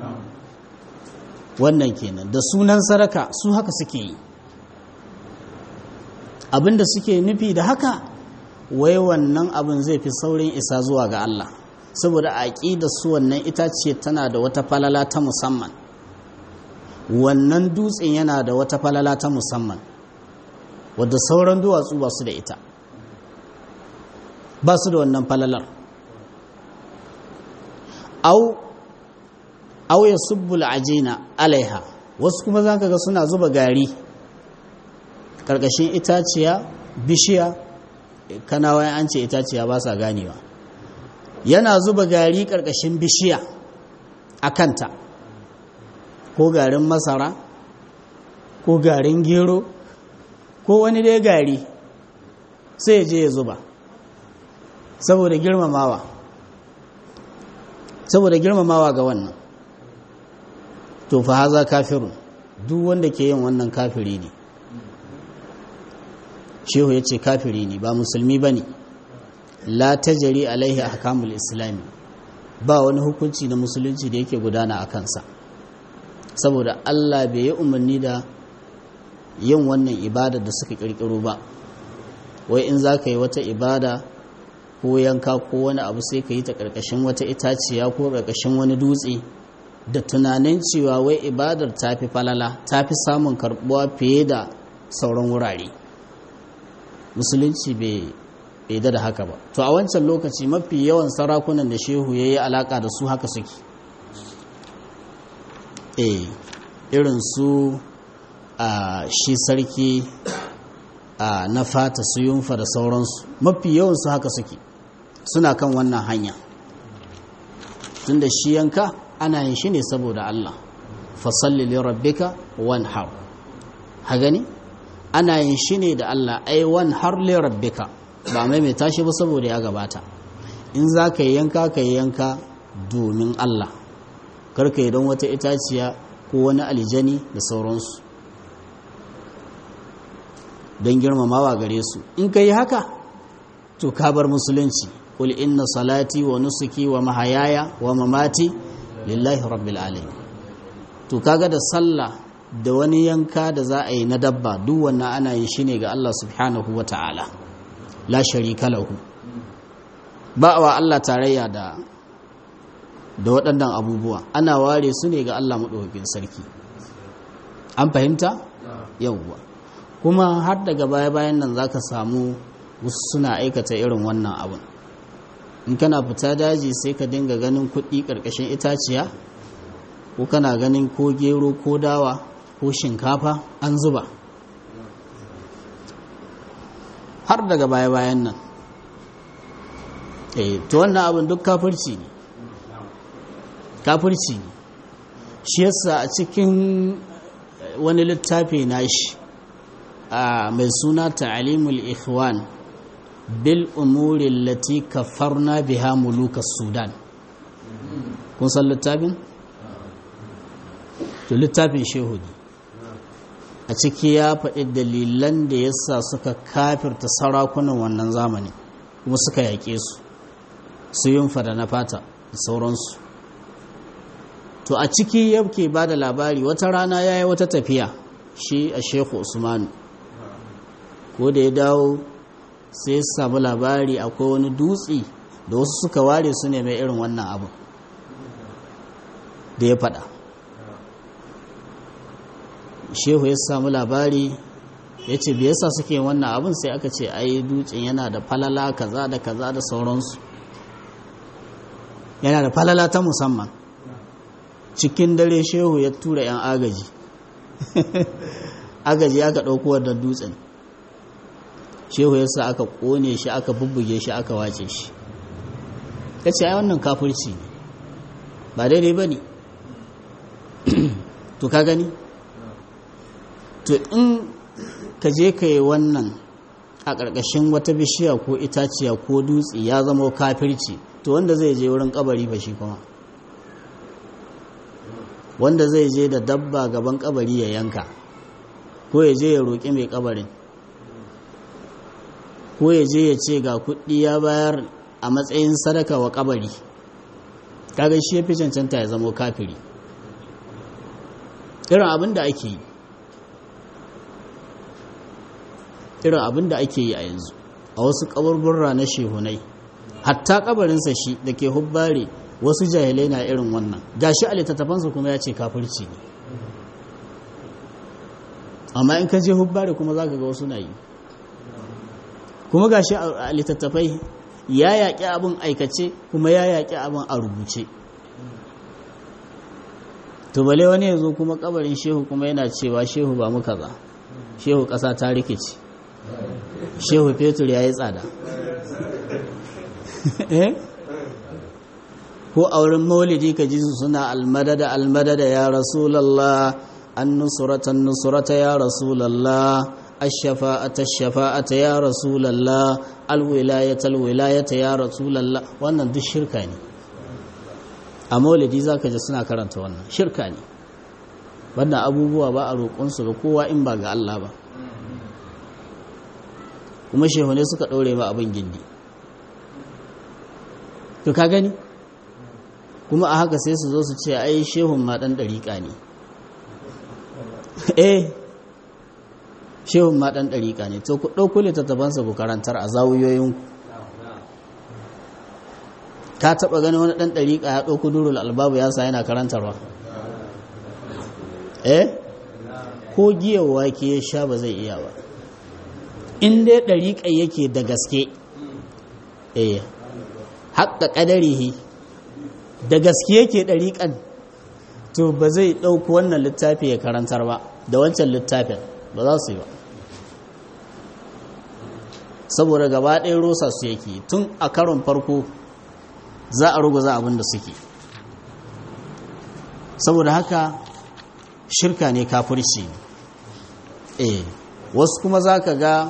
A: wannan kenan da sunan sadaka su haka suke yi abinda suke nufi da haka wai wannan abin zai fi saurin isa zuwa ga Allah saboda a da su wannan itace tana da wata falala ta musamman wannan dutsen yana da wata falala ta musamman wadda sauran duwatsu ba su da ita ba su da wannan falalar au au ya subbul ajina alaiha wasu kuma za ka ga suna zuba gari ƙarƙashin itaciya bishiya kanawa an ce itaciya ba sa ganewa yana zuba gari ƙarƙashin bishiya a kanta ko garin masara ko garin gero ko wani dai gari sai je ya zuba saboda girmamawa saboda girmamawa ga wannan to fa haza kafirun duk wanda ke yin wannan kafiri ne shehu ya ce kafiri ne ba musulmi ba ne la tajari alaihi ahkamul islami ba wani hukunci na musulunci da yake gudana a kansa saboda allah bai yi umarni da yin wannan ibada da suka kirkiro ba wai in za ka yi wata ibada ko yanka ko wani abu sai ka yi ta ƙarƙashin wata itaciya ko ƙarƙashin wani dutse da tunanin cewa wai ibadar ta fi falala ta fi samun karɓuwa fiye da sauran wurare musulunci bai da haka ba to a wancan lokaci mafi yawan sarakunan da shehu ya yi alaƙa da su haka suke eh irin su a shi sarki a na fata su yunfa da sauransu mafi yawansu haka suke suna kan wannan hanya tun da shi yanka ana yin shi ne saboda Allah fasalli li rabbika wanhar ha gani ana yin shi ne da Allah ai wanhar li rabbika ba mai mai tashi ba saboda ya gabata in za ka yi yanka ka yi yanka domin Allah karka yi don wata itaciya ko wani aljani da sauransu don girmamawa gare su in ka yi haka to ka bar musulunci kul inna salati wa nusuki wa mahayaya wa mamati lillahi rabbil alamin to kaga da sallah da wani yanka da za a yi na dabba duk wannan ana yin shi ne ga Allah subhanahu wa ta'ala la sharika lahu ba wa Allah tarayya da da waɗannan abubuwa ana ware su ne ga Allah maɗaukakin sarki an fahimta yawwa kuma har daga baya-bayan nan za ka samu wasu suna aikata irin wannan abin in kana fita daji sai ka dinga ganin kuɗi ƙarƙashin itaciya ko kana ganin ko gero ko dawa ko shinkafa an zuba har daga baya-bayan nan eh to wannan abin duk kafirci ne kafirci ne shi yasa a cikin wani littafi na shi mai suna ta'alimul ikhwan bil umuri lati kafarna biha muluka sudan kun san littafin to littafin shehu ne a ciki ya faɗi dalilan da yasa suka kafirta sarakunan wannan zamani kuma suka yaƙe su su yin fada na fata da sauransu to a ciki yake ba da labari wata rana ya yi wata tafiya shi a shehu usmanu ko da ya dawo sai ya samu labari akwai wani dutse da wasu suka ware su ne mai irin wannan abu da ya fada shehu ya samu labari ya ce bai yasa suke wannan abin sai aka ce ai dutsen yana da falala kaza da kaza da sauransu yana da falala ta musamman cikin dare shehu ya tura 'yan agaji agaji aka ɗauko wadda dutsen shehu ya sa aka ƙone shi aka bubbuge shi aka wace shi ya ce ai wannan kafirci ne ba daidai ba ne to ka gani to in ka je ka yi wannan a ƙarƙashin wata bishiya ko itaciya ko dutse ya zama kafirci to wanda zai je wurin kabari ba shi kuma wanda zai je da dabba gaban kabari ya yanka ko ya je ya roƙi mai kabarin ko ya je ya ce ga kuɗi ya bayar a matsayin sadaka wa kabari kaga shi ya fi cancanta ya zama kafiri irin abin da ake yi irin abin da ake yi a yanzu a wasu kaburburra na shehunai hatta kabarinsa shi da ke hubbare wasu jahilai na irin wannan gashi a littattafansa kuma ya ce kafirci ne amma in ka je hubbare kuma za ka ga wasu na yi kuma gashi a littattafai ya yaƙi abin aikace kuma ya yaƙi abin a rubuce to bale wani ya zo kuma kabarin shehu kuma yana cewa shehu ba muka za shehu ƙasa ta rikici shehu fetur ya yi tsada ko a wurin maulidi ka ji su suna almadada almadada ya rasulallah an nusurata nusurata ya rasulallah ashafa'ata shafa'ata ya rasulallah alwilayata alwilayata ya rasulallah wannan duk shirka ne a maulidi za ka ji suna karanta wannan shirka ne wannan abubuwa ba a roƙonsu ga kowa in ba ga Allah ba kuma shehune suka ɗaure ba abin gindi to ka gani kuma a haka sai su zo su ce ai shehun ma ɗan ɗariƙa ne eh shehun ma ɗan ɗariƙa ne to ku ɗauko littattafansa ku karantar a zawuyoyinku ka taɓa gani wani ɗan ɗariƙa ya ɗauko durul albabu ya sa yana karantarwa eh ko giyar wake ya sha ba zai iya ba in dai ɗariƙa yake da gaske eh haƙa ƙadarihi da gaske yake ɗariƙan to ba zai ɗauko wannan littafi ya karantar ba da wancan littafin ba za su yi ba saboda gaba ɗaya rosa su yake tun a karon farko za a ruguza abin da suke saboda haka shirka ne kafirci eh wasu kuma za ka ga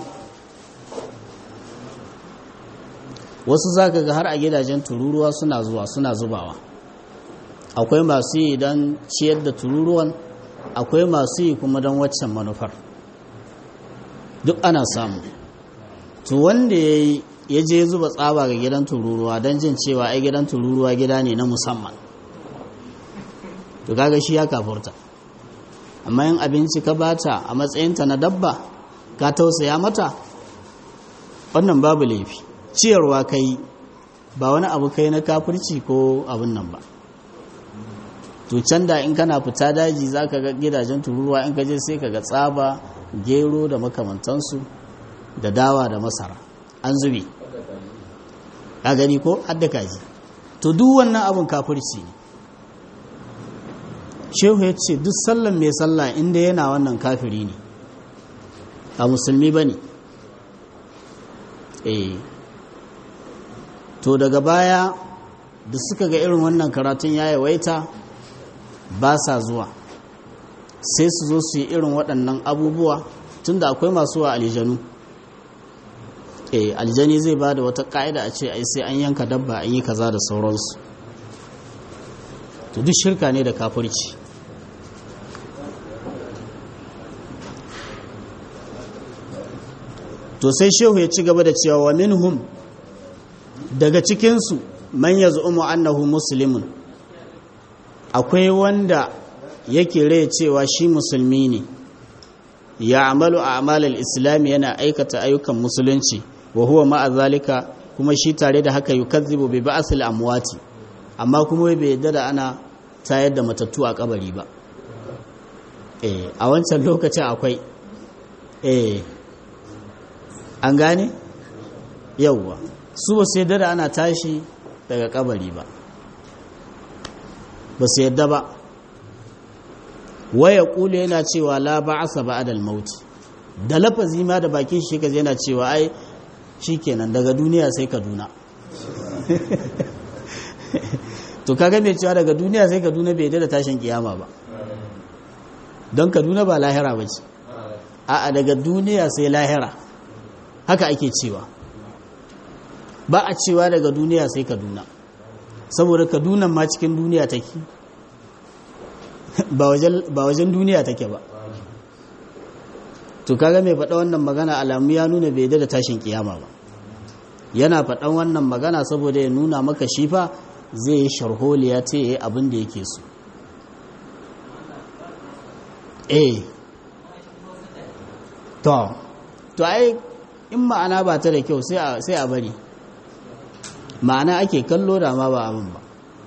A: wasu za ka ga har a gidajen tururuwa suna zuwa suna zubawa akwai masu yi don ciyar da tururuwan akwai masu yi kuma don waccan manufar duk ana samu to wanda ya je zuba tsaba ga gidan tururuwa don jin cewa ai gidan tururuwa gida ne na musamman to kaga shi ya kafurta amma yin abinci ka bata a matsayinta na dabba ka tausaya mata wannan babu laifi ciyarwa kai ba wani abu kai na kafirci ko abin nan ba to can da in kana fita daji za ka ga gidajen tururuwa in ka je sai ka ga tsaba gero da makamantansu da dawa da masara an zube ka gani ko hadda kaji to duk wannan abin kafirci ne shehu ya ce duk sallan mai sallah inda yana wannan kafiri ne a musulmi ba ne eh to daga baya da suka ga irin wannan karatun ya yawaita ba sa zuwa sai su zo su yi irin waɗannan abubuwa tunda akwai masu wa aljanu eh aljani zai ba da wata ƙa'ida a ce ai sai an yanka dabba an yi kaza da sauransu to duk shirka ne da kafirci to sai shehu ya ci gaba da cewa wa minhum daga cikinsu man ya zu'umu annahu muslimun akwai wanda yake rai cewa shi musulmi ne ya amalu a amalar islami yana aikata ayyukan musulunci wa huwa ma'a zalika kuma shi tare da haka yukazzibu bi ba'sil amwati amma kuma bai yadda da ana tayar da matattu a kabari ba eh a wancan lokacin akwai eh an gane yauwa su ba su yadda da ana tashi daga kabari ba ba su yadda ba waya kula yana cewa la ba'asa ba'dal maut da lafazi ma da bakin shi kaje yana cewa ai shikenan daga duniya sai kaduna to kaga mai cewa daga duniya sai kaduna bai da tashin kiyama ba don kaduna ba lahira ba ce a'a daga duniya sai lahira haka ake cewa ba a cewa daga duniya sai kaduna saboda kaduna ma cikin duniya take ba wajen duniya take ba to kaga mai faɗa wannan magana alamu ya nuna bai da tashin kiyama ba yana faɗan wannan magana saboda ya nuna maka shifa zai yi sharholiya ta yi abin da yake so eh to to ai in ma'ana ba ta da kyau sai a bari ma'ana ake kallo da ma ba abin ba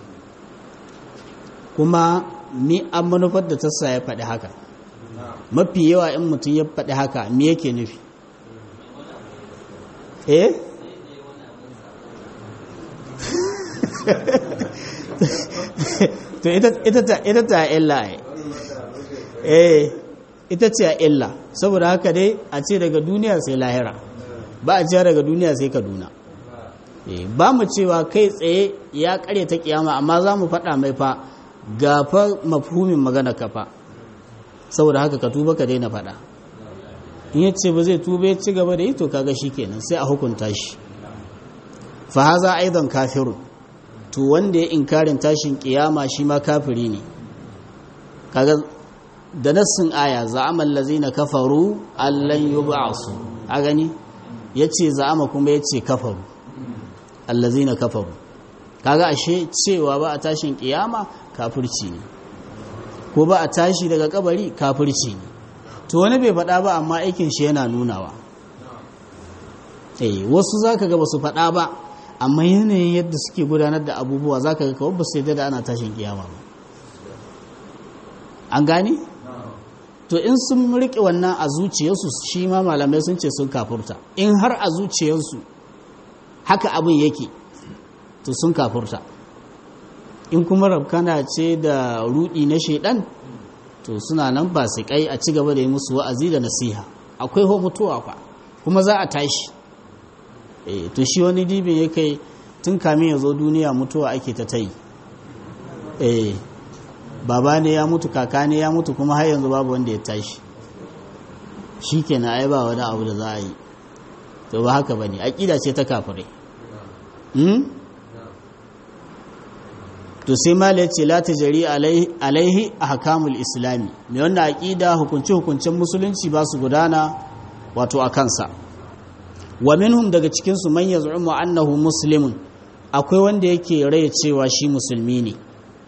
A: kuma ni an manufar da tassa ya faɗi haka mafi yawa in mutum ya faɗi haka me yake nufi eh to ita ta illa eh ita ce illa saboda haka dai a ce daga duniya sai lahira ba a ce daga duniya sai kaduna ba mu cewa kai tsaye ya kare ta kiyama amma za mu faɗa mai fa gafa mafhumin magana ka fa saboda haka ka tuba ka daina faɗa in ya ce ba zai tuba ya ci gaba da yi to kaga shi kenan sai a hukunta shi fa haza aidan kafirun to wanda ya inkarin tashin kiyama shi ma kafiri ne kaga da nassin aya za'ama allazina kafaru allan yub'asu a gani yace za'ama kuma yace kafaru allazina kafaru kaga ashe cewa ba a tashin kiyama kafirci ne ko ba a tashi daga kabari kafirci ne to wani bai faɗa ba amma aikin shi yana nunawa eh wasu zaka ga basu faɗa ba amma yanayin yadda suke gudanar da abubuwa zaka ga kawai ba su yadda da ana tashin kiyama ba an gane to in sun riƙe wannan a zuciyarsu shi ma malamai sun ce sun kafurta in har a zuciyarsu haka abin yake to sun kafurta in kuma rabkana ce da rudi na shaidan to suna nan ba su kai a ci gaba da yi musu wa'azi da nasiha akwai ho mutuwa fa kuma za a tashi eh to shi wani dibin ya kai tun kamin ya zo duniya mutuwa ake ta tayi eh baba ne ya mutu kaka ne ya mutu kuma har yanzu babu wanda ya tashi shi kenan ai ba wani abu da za a yi to ba haka ba ne aƙida ce ta kafirai to sai mala ya ce la ta jari alaihi a hakamul islami mai wannan aƙida hukunce-hukuncen musulunci ba su gudana wato a kansa wa minhum daga cikinsu man ya zu'umu annahu muslimun akwai wanda yake rai cewa shi musulmi ne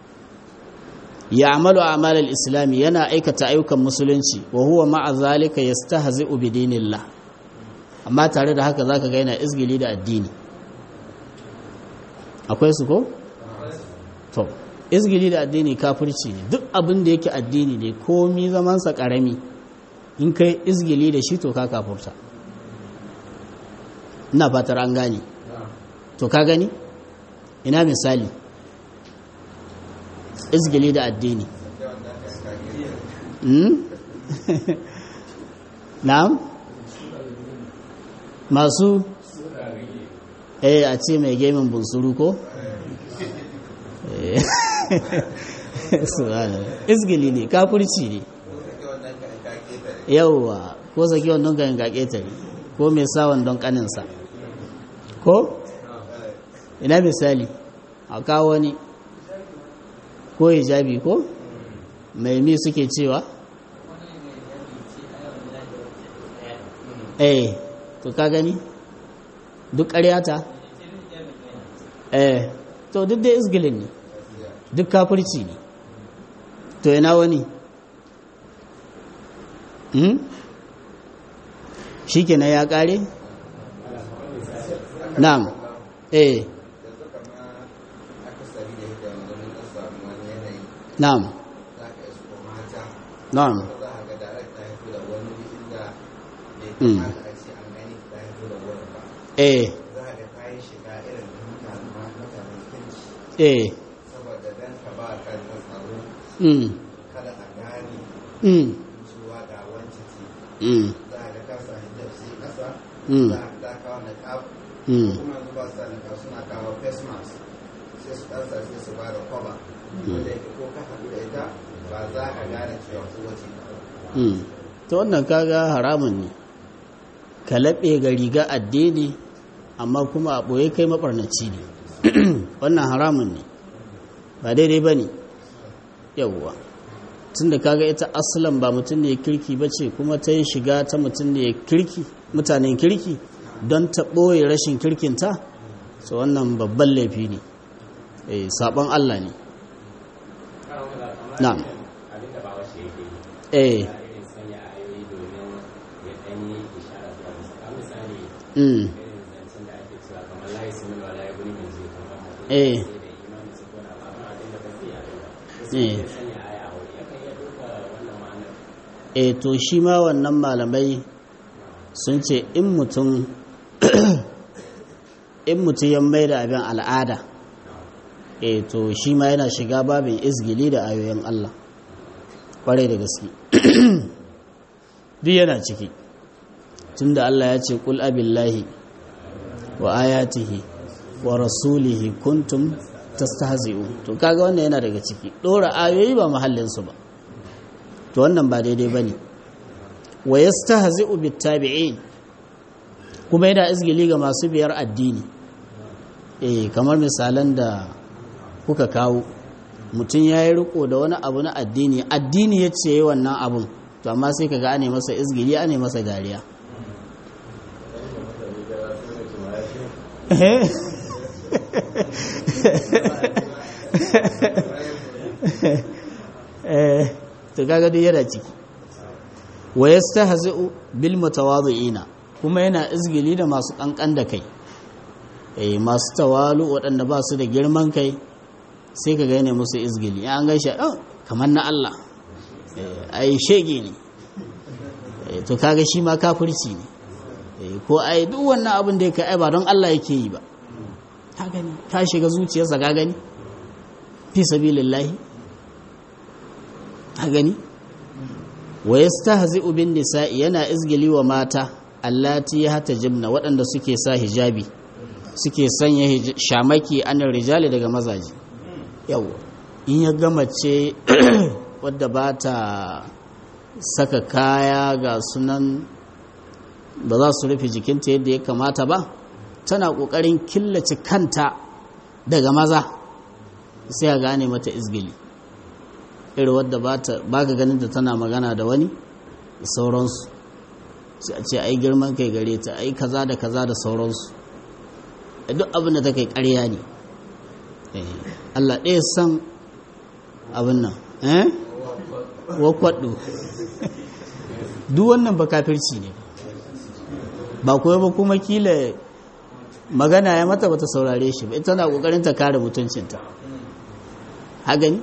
A: ya amalu amalar islami yana aikata ayyukan musulunci wa huwa ma'a zalika yastahzi'u bi dinillah amma tare da haka zaka ga yana izgili da addini akwai su ko to izgili da addini kafirci ne duk abin da yake addini ne komi zaman sa karami in kai izgili da shi to ka kafurta ina fatar an gane to ka gani ina misali izgili da addini na'am masu eh a ce mai gemin bunsuru ko izgili ne kafurci ne yauwa ko saki wannan ganin gaƙetare ko mai sawan don kaninsa ko ina misali a kawo wani ko hijabi ko mai mi suke cewa eh to ka gani duk ƙaryata eh to duk da isgilin ne duk kafirci ne to yana wani hmm? shi kenan ya ƙare? na'am eh na'am na'am mm. eh eh
B: saboda dan ka ba kan tsaro
A: mm.
B: kada a gane
A: mm.
B: cewa ga wancan ce
A: mm.
B: za a ga ka sa hijab sai kasa
A: Mm.
B: za a ga kawo na kaf
A: mm.
B: kuma yanzu ba su sa na kaf suna kawo face mask sai su ɗansa sai su ba da kwaba wanda yake ko ka haɗu da ita ba za ka gane cewa ko wace ka
A: Mm. to wannan kaga haramun ne ka laɓe ga riga addini amma kuma a ɓoye kai maɓarnaci ne wannan haramun ne ba daidai ba ne yawwa tun da kaga ita asalan ba mutum ne kirki ba ce kuma ta yi shiga ta mutum ne kirki mutanen kirki don ta ɓoye rashin kirkinta so wannan babban laifi ne eh, saɓon allah ne na'am
C: abinda ba washe yake yi
A: eh
C: ya irin sanya ayoyi domin ya ɗan yi ishara zuwa musu a misali
A: mm,
C: irin zancen da ake cewa kamar layi sun nuna layi guni mai zuwa kamar mutum
A: Eh.
C: sai da imanin su kona ba ma abin da ba zai yi ba
A: Eh.
C: sai ya sanya aya a wuri yakan iya ɗauka wannan ma'anar
A: e to shi ma wannan malamai sun ce in mutum in mutum ya mai da abin al'ada e to shi ma yana shiga babin izgili da ayoyin Allah kwarai da gaske duk yana ciki tunda Allah ya ce kul abillahi wa ayatihi wa rasulihi kuntum tastahzi'un to kaga wannan yana daga ciki dora ayoyi ba mahallin su ba to wannan ba daidai bane wa yastahzi'u bittabi'in kuma yana izgili ga masu biyar addini eh kamar misalan da kuka kawo mutum ya yi riko da wani abu na addini addini ya ce wannan abun to amma sai kaga ane masa izgili ane masa dariya to kaga duk yana ciki wa yastahzi'u bil mutawadhi'ina kuma yana izgili da masu kankan da kai eh masu tawalu waɗanda ba su da girman kai sai ka gane musu izgili an gaishe oh kamar na Allah ai shege ne to kaga shi ma kafirci ne ko ai duk wannan abin da yake ai ba don Allah yake yi ba ka gani ka shiga zuciyarsa ka gani fi sabilillahi ka gani wa yastahzi'u bin nisa'i yana izgili wa mata allati jimna waɗanda suke sa hijabi suke sanya shamaki anan rijali daga mazaji yau in ya gama ce wadda ba ta saka kaya ga sunan ba za su rufe jikinta yadda ya kamata ba tana ƙoƙarin killace kanta daga maza sai a gane mata izgili irin wadda ba ka ganin da tana magana da wani da sauransu sai a ce ai girman kai gare ta ai kaza da kaza da sauransu duk abin da ta kai ƙarya ne Allah ɗaya san abin nan eh wakwaɗo duk wannan ba kafirci ne ba kuwa ba kuma kila magana ya mata bata saurare shi ba ita na ƙoƙarin ta kare mutuncinta hagani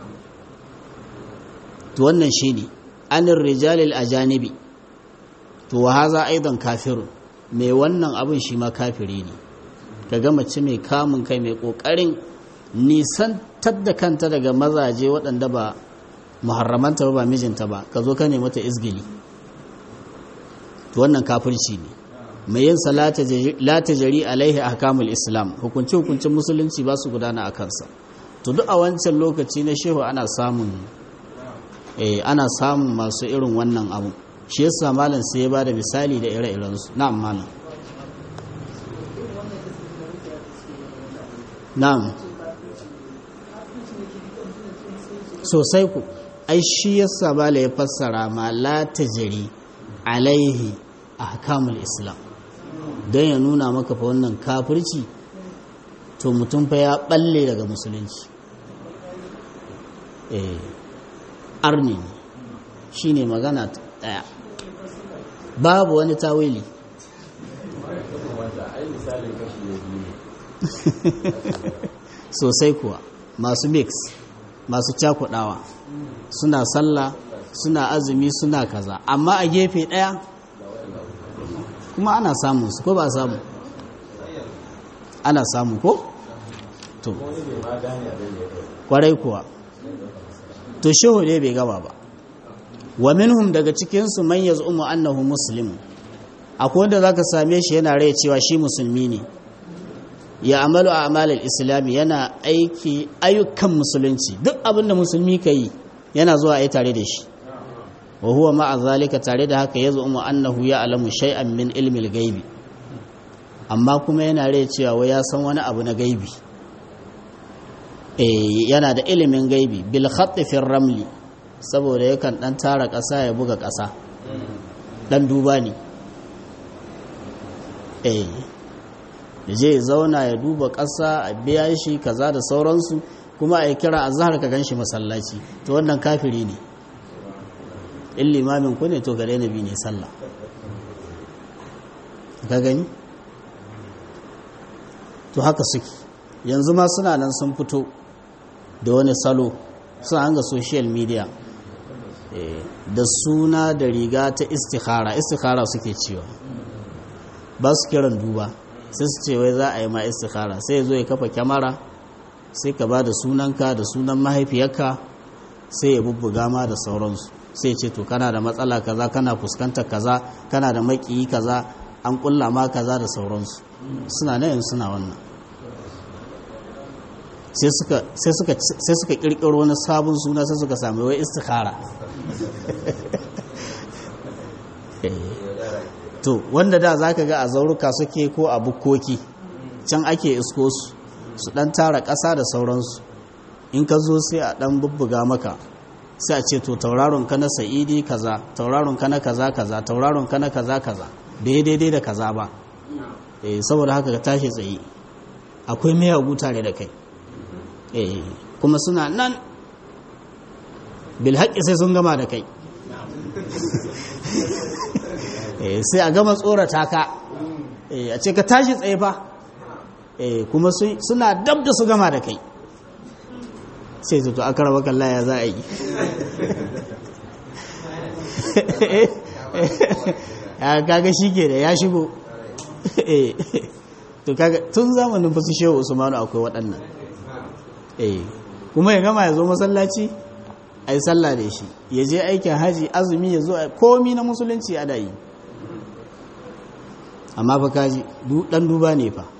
A: to wannan shi ne anin rijalil ajanibi to wa haza aidan kafirun mai wannan abin shi ma kafiri ne ka ga mace mai kamun kai mai ƙoƙarin nisantar da kanta daga mazaje waɗanda ba muharramanta ba ba mijinta ba ka zo ka ne mata izgili to wannan kafirci ne mai yin salata la jari alaihi ahkamul islam hukunci hukuncin musulunci ba su gudana a kansa to duk a wancan lokaci na shehu ana samun eh ana samun masu irin wannan abu shi yasa malam sai ya ba da misali da ire-iren su na'am malam na'am sosai ku ai shi yasa bala ya fassara ma la tajri alaihi ahkamul islam don ya nuna maka fa wannan kafirci to mutum fa ya balle daga musulunci eh arni shine magana daya babu wani tawili sosai kuwa masu mix masu cakudawa suna sallah suna azumi suna kaza amma a gefe daya kuma ana samun su ko ba samu ana samu ko to kwarai kuwa to shehu ne bai gaba ba wa minhum daga cikinsu man yaz'umu annahu muslim akwai wanda zaka same shi yana rai cewa shi musulmi ne ya amalu a amalar islami yana aiki ayyukan musulunci duk abin da musulmi ka yi yana zuwa a yi tare da shi wa huwa ma'a zalika tare da haka ya zuwa annahu ya alamu shay'an min ilmil gaibi amma kuma yana rai cewa wai ya san wani abu na gaibi eh yana da ilimin gaibi bil khatti fi ramli saboda yakan dan tara ƙasa ya buga ƙasa dan duba ne eh je zauna ya duba ƙasa a biya shi kaza da sauransu kuma a yi kira a zahar ka gan shi masallaci to wannan kafiri ne in limamin ku ne to gare na bi ne sallah ka gani to haka suke yanzu ma suna nan sun fito da wani salo suna hanga social media da suna da riga ta istikhara istikhara suke cewa ba su kiran duba sai su ce wai za a yi ma istikhara sai ya zo ya kafa kyamara sai ka ba da sunanka da sunan mahaifiyarka sai ya bubbuga ma da sauransu sai ce to kana da matsala kaza kana fuskantar kaza kana da makiyi kaza an kulla ma kaza da sauransu suna nan suna wannan sai suka sai suka sai suka kirkiro wani sabon suna sai suka sami wai istikhara to wanda da zaka ga a zauruka suke ko a bukkoki can ake isko su su dan tara ƙasa da sauransu in ka zo sai a dan bubbuga maka sai a ce to tauraron ka na sa'idi kaza tauraron ka na kaza kaza tauraron ka na kaza kaza bai daidai da kaza ba eh saboda haka ka tashi tsaye akwai miyagu tare da kai eh kuma suna nan bil haqqi sai sun gama da kai eh sai a gama tsorata ka eh a ce ka tashi tsaye fa eh kuma suna dab da su gama da kai sai su to aka raba kalla ya za a yi ya kaga shi ke da ya shigo to kaga tun zamanin fasu shehu usmanu akwai waɗannan kuma ya gama ya zo masallaci a yi sallah da shi ya je aikin haji azumi ya zo komi na musulunci ana yi amma fa kaji ɗan duba ne fa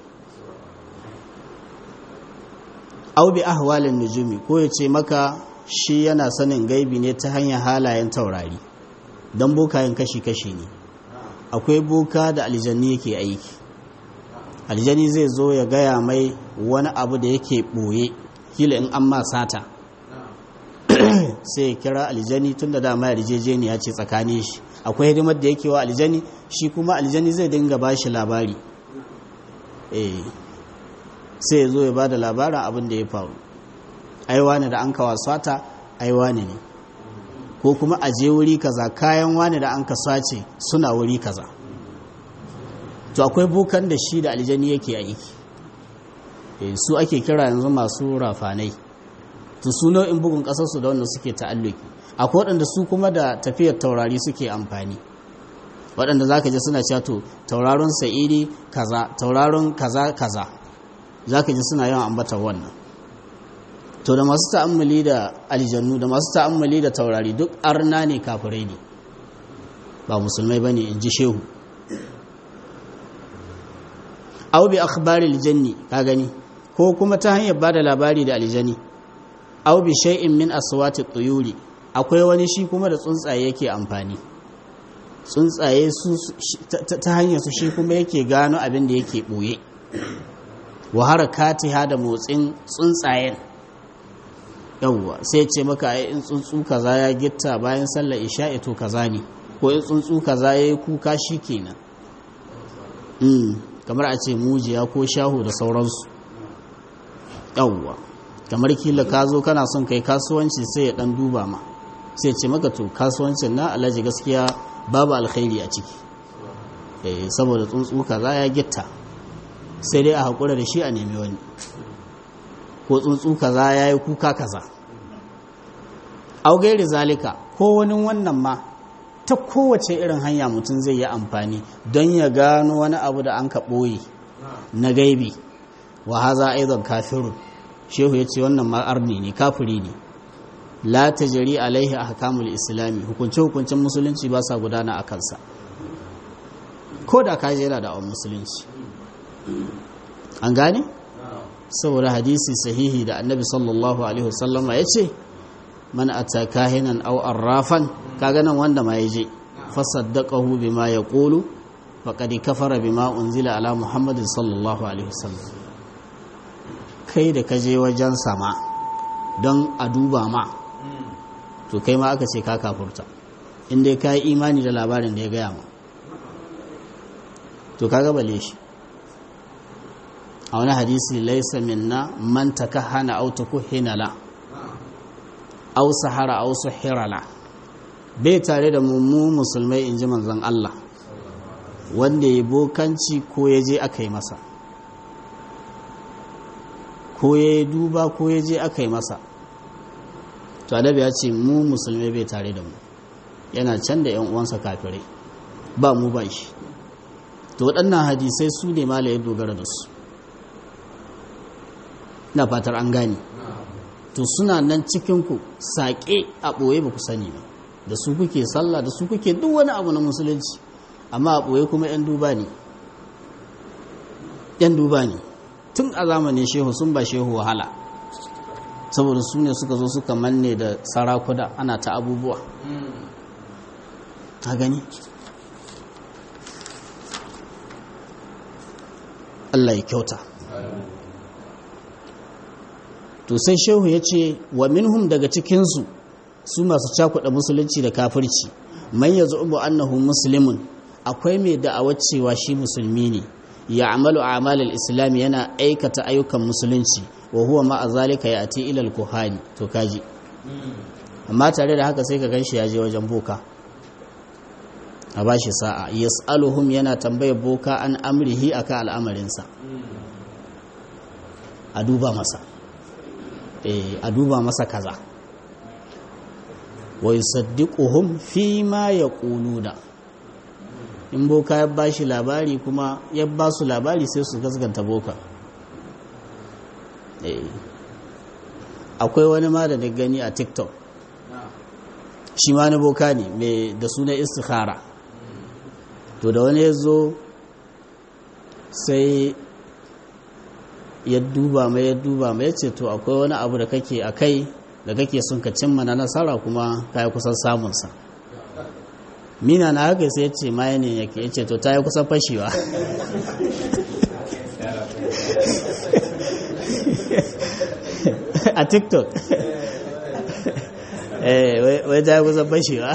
A: au bi ahwalin nujumi ko ya ce maka shi yana sanin gaibi ne ta hanyar halayen taurari don bokayen kashi-kashi ne akwai boka da aljanni yake aiki aljani zai zo ya gaya mai wani abu da yake ɓoye kila in an ma sata sai ya kira aljani tun da dama yarjejeniya ce tsakanin shi akwai hidimar da yake wa aljani shi kuma aljani zai dinga ba shi labari eh sai ya zo ya ba da labarin abin da ya faru aiwa ne da an kawa sata aiwa ne ne ko kuma a je wuri kaza kayan wani da an ka sace suna wuri kaza to akwai bukan da shi da aljani yake aiki su ake kira yanzu masu rafanai to su nau'in bugun kasarsu da wanda suke ta'alluki akwai waɗanda su kuma da tafiyar taurari suke amfani waɗanda za ka ji suna cewa to tauraron sa'idi kaza tauraron kaza kaza za ka ji suna yawan ambata wannan to da masu ta'ammali da aljannu da masu ta'ammali da taurari duk arna ne kafirai ne ba musulmai bane in ji shehu aw bi akhbari aljanni ka gani ko kuma ta hanyar bada labari da aljani aw bi shay'in min aswati tuyuri akwai wani shi kuma da tsuntsaye yake amfani tsuntsaye su ta hanyar su shi kuma yake gano abin da yake boye wa harakatiha da motsin tsuntsayen yawwa sai ce maka ai in tsuntsu kaza ya gitta bayan sallar isha'i to kaza ne ko in tsuntsu kaza yayi kuka shikenan mm kamar a ce mujiya ko shahu da sauransu yawwa kamar kila ka zo kana son kai kasuwanci sai ya dan duba ma sai ce maka to kasuwancin na alhaji gaskiya babu alkhairi a ciki eh saboda tsuntsu kaza ya gitta sai dai a haƙura da shi a nemi wani ko tsuntsu kaza ya yi kuka kaza augairi zalika ko wani wannan ma ta kowace irin hanya mutum zai yi amfani don ya gano wani abu da an ka ɓoye na gaibi wa haza aizon kafirun shehu ya ce wannan ma'arni ne kafiri ne la ta jari alaihi a hakamul islami hukunce-hukuncen musulunci ba sa gudana a kansa ko da ka jera da awon musulunci an gane? saboda hadisi sahihi da annabi sallallahu alaihi wasallama ya ce man ata kahinan aw arrafan kaga nan wanda ma yaje fasaddaqahu bima yaqulu faqad kafara bima unzila ala muhammadin sallallahu alaihi wasallam kai da kaje wajen sama don a duba ma to kai ma aka ce ka kafurta in dai ka yi imani da labarin da ya gaya ma to kaga bale shi a wani hadisi laisa minna man takahana aw tukuhina la aw sahara aw suhira la bai tare da mu musulmai inji manzon Allah wanda ya bokanci ko ya je aka yi masa ko ya duba ko ya je aka yi masa to adabi ya ce mu musulmai bai tare da mu yana can da 'yan uwansa kafirai ba mu ba shi to waɗannan hadisai su ne mala ya dogara da su na fatar an gane to suna nan cikinku saƙe a ɓoye ba ku sani ba da su kuke sallah da su kuke duk wani abu na musulunci amma a ɓoye kuma 'yan duba ne 'yan duba ne tun a zamanin shehu sun ba shehu wahala saboda su ne suka zo suka manne da sarakuna ana ta abubuwa ta gani Allah ya kyauta to sai shehu ya ce wa minhum daga cikinsu su masu cakuɗa musulunci da kafirci man ya zuɓu annahu muslimun akwai mai da'awar cewa shi musulmi ne ya amalu amalul islami yana aikata ayyukan musulunci wa huwa ma'a zalika ya ati ilal kuhani to kaji amma tare da haka sai ka ganshi ya je wajen boka a bashi sa'a yas'aluhum yana tambayar boka an amrihi akan al'amarinsa a duba masa a duba masa kaza wa yusaddiquhum fi ma yaquluna in boka ya bashi labari kuma ya ba su labari sai su gaskanta boka akwai wani ma da gani a tiktok shi ma na boka ne mai da suna istikhara to da wani ya zo sai ya duba mai ya duba mai ya ce to akwai wani abu da kake a kai da kake sun ka cimma na nasara kuma ka yi kusan samunsa mina na haka sai ya ce ma ne yake ya ce to ta yi kusan fashewa a tiktok wai ta yi kusan fashewa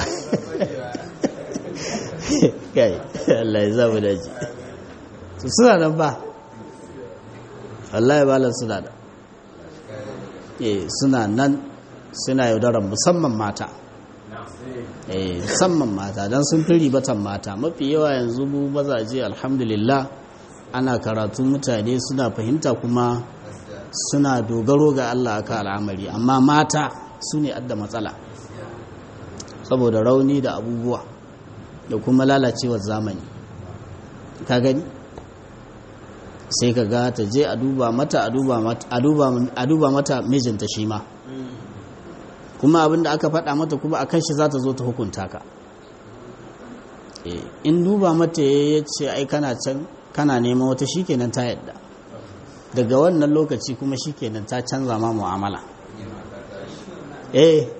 A: kai Allah ya zamu daji suna nan ba Allah ya balar suna da eh suna nan suna yaudarar musamman mata eh musamman mata don sun fi ribatan mata mafi yawa yanzu mu mazaje alhamdulillah ana karatu mutane suna fahimta kuma suna dogaro ga Allah aka al'amari amma mata su ne adda matsala saboda rauni da abubuwa da kuma lalacewar zamani ka gani sai ka ga ta je a duba mata a duba mata mijinta shi ma kuma abinda aka faɗa mata kuma a kan shi za ta zo ta hukunta ka in duba mata ya ce ai kana can kana neman wata shikenan ta yadda daga wannan lokaci kuma shikenan ta canza ma mu'amala eh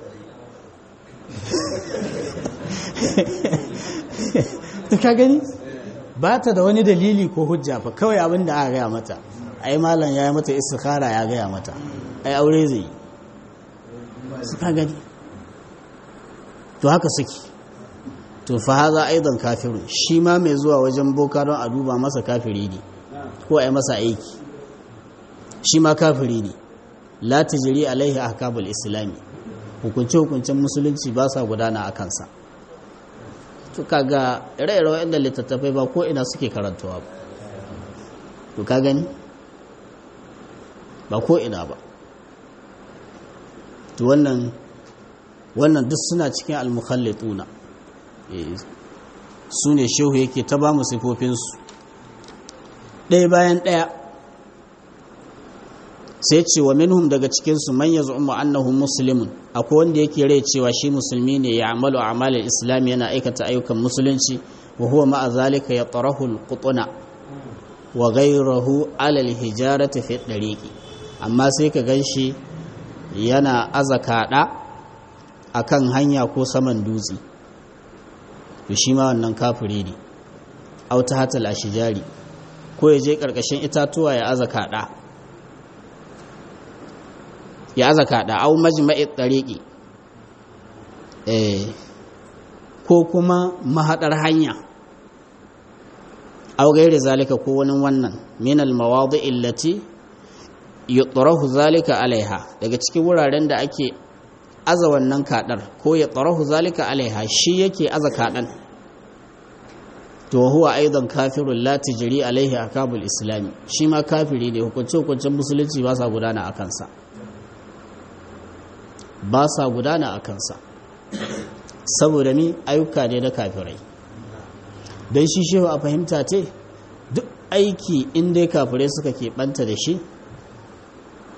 A: ka gani ba ta da wani dalili ko hujja fa kawai abin da aka gaya mata ai malam ya yi mata istikhara ya gaya mata ai aure zai yi su ka gani to haka suke to fa haza aidan kafiru shi ma mai zuwa wajen boka don a duba masa kafiri ne ko ai masa aiki shi ma kafiri ne la tajri alaihi ahkamul islami hukunce hukuncen musulunci ba sa gudana a kansa to kaga ire-ire waɗanda littattafai ba ko ina suke karantawa ba to ka gani ba ko ina ba to wannan wannan duk suna cikin almukhallituna su ne shehu yake ta ba mu sifofinsu ɗaya bayan ɗaya sai ce wa minhum daga cikinsu man ya zu'umma annahu muslimun akwai wanda yake rai cewa shi musulmi ne ya amalu amalin islam yana aikata ayyukan musulunci wa huwa ma'a zalika ya tarahu alqutuna wa ghayruhu ala alhijarati fi dariqi amma sai ka ganshi yana azakada akan hanya ko saman dutse to shi ma wannan kafiri ne aw ta hatal ashjari ko ya je karkashin itatuwa ya azakada ya zaka da au majma'i tariqi eh ko kuma mahadar hanya au gairi zalika ko wani wannan min al mawadi'i allati yutrahu zalika alaiha daga cikin wuraren da ake aza wannan kadar ko ya tsarahu zalika alaiha shi yake aza kadan to huwa aidan kafirun la tajri alaihi akabul islami shi ma kafiri ne hukunce hukuncen musulunci ba sa gudana a kansa ba sa gudana a kansa saboda mi ayyuka ne na kafirai don shi shehu a fahimta ce duk aiki in dai kafirai suka keɓanta da shi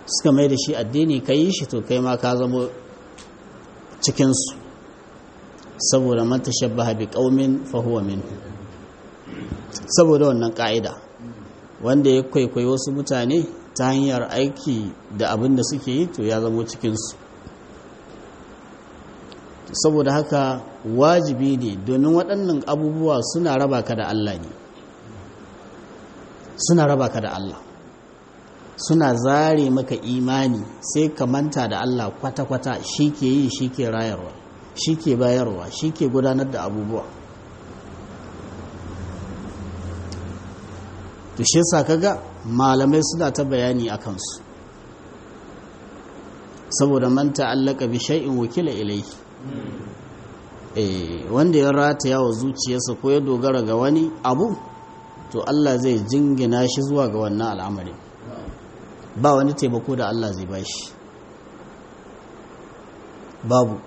A: suka mai da shi addini ka yi shi to kai ma ka zama cikinsu saboda man tashabbaha bi qaumin fa huwa minhu saboda wannan ka'ida wanda ya kwaikwayi wasu mutane ta hanyar aiki da abin da suke yi to ya zamo cikinsu saboda haka wajibi ne domin waɗannan abubuwa suna raba ka da Allah ne suna raba ka da Allah suna zare maka imani sai ka manta da Allah kwata-kwata shi ke yi shi ke rayarwa shi ke bayarwa shi ke gudanar da abubuwa to shi yasa kaga malamai suna ta bayani a kansu saboda man ta'allaka bi shay'in wakila ilayhi eh wanda ya rataya wa zuciyarsa ko ya dogara ga wani abu to Allah zai jingina shi zuwa ga wannan al'amari ba wani taimako da Allah zai bashi babu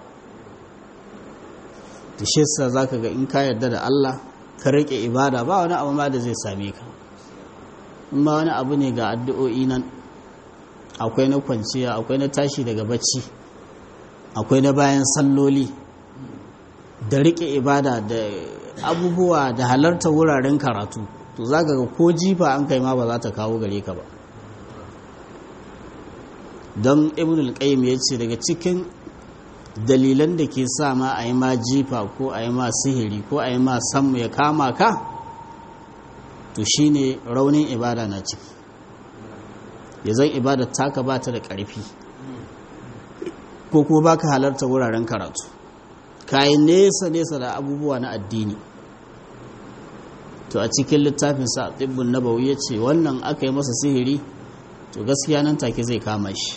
A: to shi yasa zaka ga in ka yarda da Allah ka rike ibada ba wani abu ma da zai same ka in ma wani abu ne ga addu'o'i nan akwai na kwanciya akwai na tashi daga bacci akwai na bayan salloli da rike ibada da abubuwa da halarta wuraren karatu to za ga ko jifa an kai ma ba za ta kawo gare ka ba don ibn al-qayyim ya ce daga cikin dalilan da ke sa ma a yi ma jifa ko a yi ma sihiri ko a yi ma sammu ya kama ka to shine raunin ibada na ciki ya zan ibada taka ba ta da ƙarfi ko kuma baka halarta wuraren karatu kayi nesa-nesa da abubuwa na addini to a cikin littafin sa tsibbin nabawi ya ce wannan aka yi masa sihiri to gaskiya nan take zai kama shi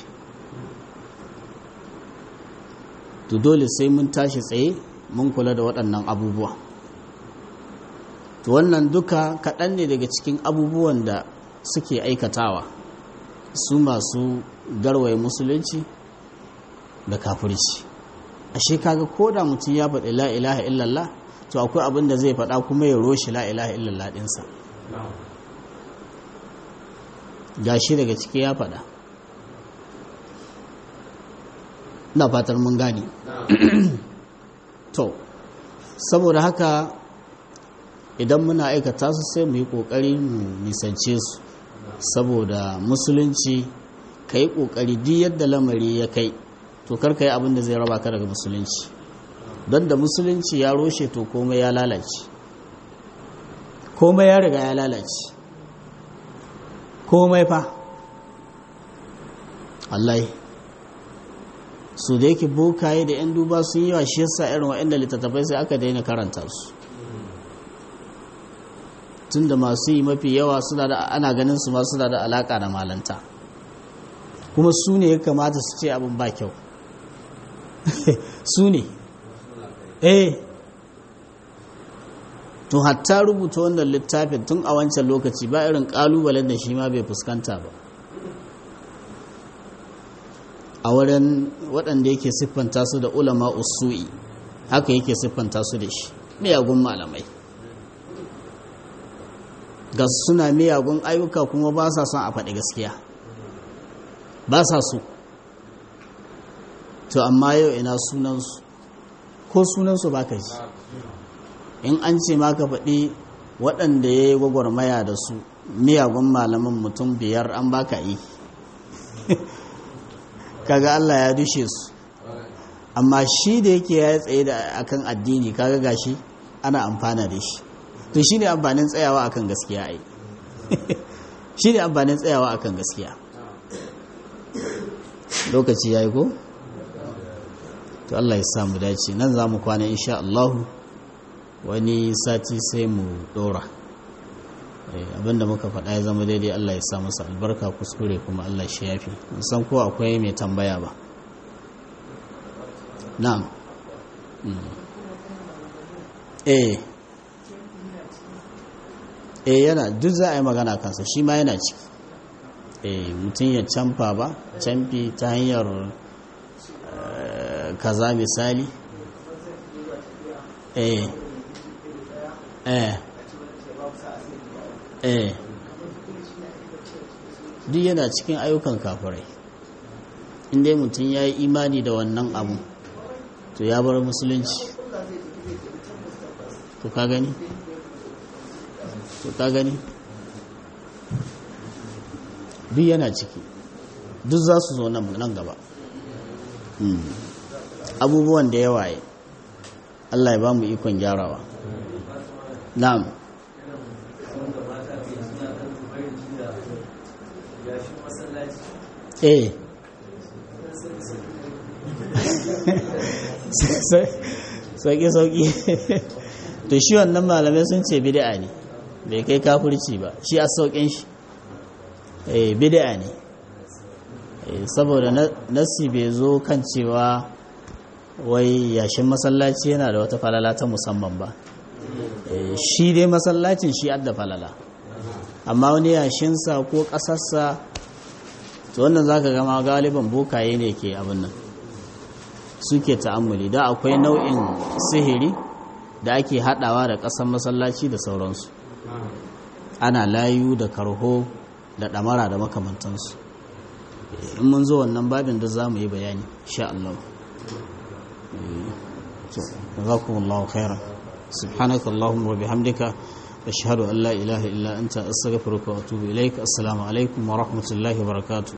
A: to dole sai mun tashi tsaye mun kula da waɗannan abubuwa to wannan duka kaɗan ne daga cikin abubuwan da suke aikatawa su masu garwaye musulunci da kafirci ashe kaga ko da mutum ya faɗi la ilaha illallah to akwai abin da zai faɗa kuma ya roshi la ilaha illallah ɗinsa gashi daga ciki ya faɗa na fatar mun gane to saboda haka idan muna aikata su sai mu yi ƙoƙari mu nisance su saboda musulunci ka yi ƙoƙari duk yadda lamari ya kai to karka yi abin da zai raba ka daga musulunci don da musulunci ya roshe to komai ya lalace komai ya riga ya lalace komai fa Allah su da yake bokaye da 'yan duba sun yi wa shi yasa irin wa'inda littattafai sai aka daina karanta su tun da masu yi mafi yawa suna da ana ganin su ma suna da alaka da malanta kuma su ne ya kamata su ce abin ba kyau su ne eh to hatta rubuta wannan littafin tun a wancan lokaci ba irin kalubalen da shi ma bai fuskanta ba a wurin waɗanda yake siffanta su da ulama usu'i haka yake siffanta su da shi miyagun malamai ga suna miyagun ayyuka kuma ba sa son a faɗi gaskiya ba sa so to amma yau ina sunansu ko sunansu ba ka ji in an ce ma ka faɗi waɗanda ya yi gwagwarmaya da su miyagun malaman mutum biyar an baka yi kaga Allah ya dushe su amma shi da yake ya tsaye da akan addini kaga gashi ana amfana da shi to shi ne amfanin tsayawa akan gaskiya ai shi ne amfanin tsayawa akan gaskiya lokaci ya yi ko? to Allah ya samu dace nan za mu kwana insha Allahu wani sati sai mu dora abinda muka faɗa ya zama daidai Allah ya sa masa albarka kuskure kuma Allah shi yafi san ko akwai mai tambaya ba na'am eh eh yana duk za a yi magana kansa shi ma yana ciki eh mutum ya camfa ba camfi ta hanyar kaza misali eh eh eh duk yana cikin ayyukan kafirai inda mutum ya yi imani da wannan abu to ya bar musulunci to ka gani to ka gani duk yana ciki duk za su zo nan gaba abubuwan da yawa yi Allah ya ba mu ikon gyarawa na'am eh sauƙi-sauƙi to shi wannan malamai sun ce bid'a ne bai kai kafurci ba shi a sauƙin shi eh bid'a ne saboda nasi bai zo kan cewa wai yashin masallaci yana da wata falala ta musamman ba shi dai masallacin shi adda falala amma wani yashinsa ko ƙasarsa to wannan za ka gama galiban bokaye ne ke abin nan suke ta'ammuli da akwai nau'in sihiri da ake haɗawa da ƙasar masallaci da sauransu ana layu da karho da ɗamara da makamantansu in mun zo wannan babin da za mu yi bayani sha Allah jazakumullahu khairan subhanaka allahumma wa bihamdika ashhadu an la ilaha illa anta astaghfiruka wa atubu ilaik assalamu alaikum wa rahmatullahi wa barakatuh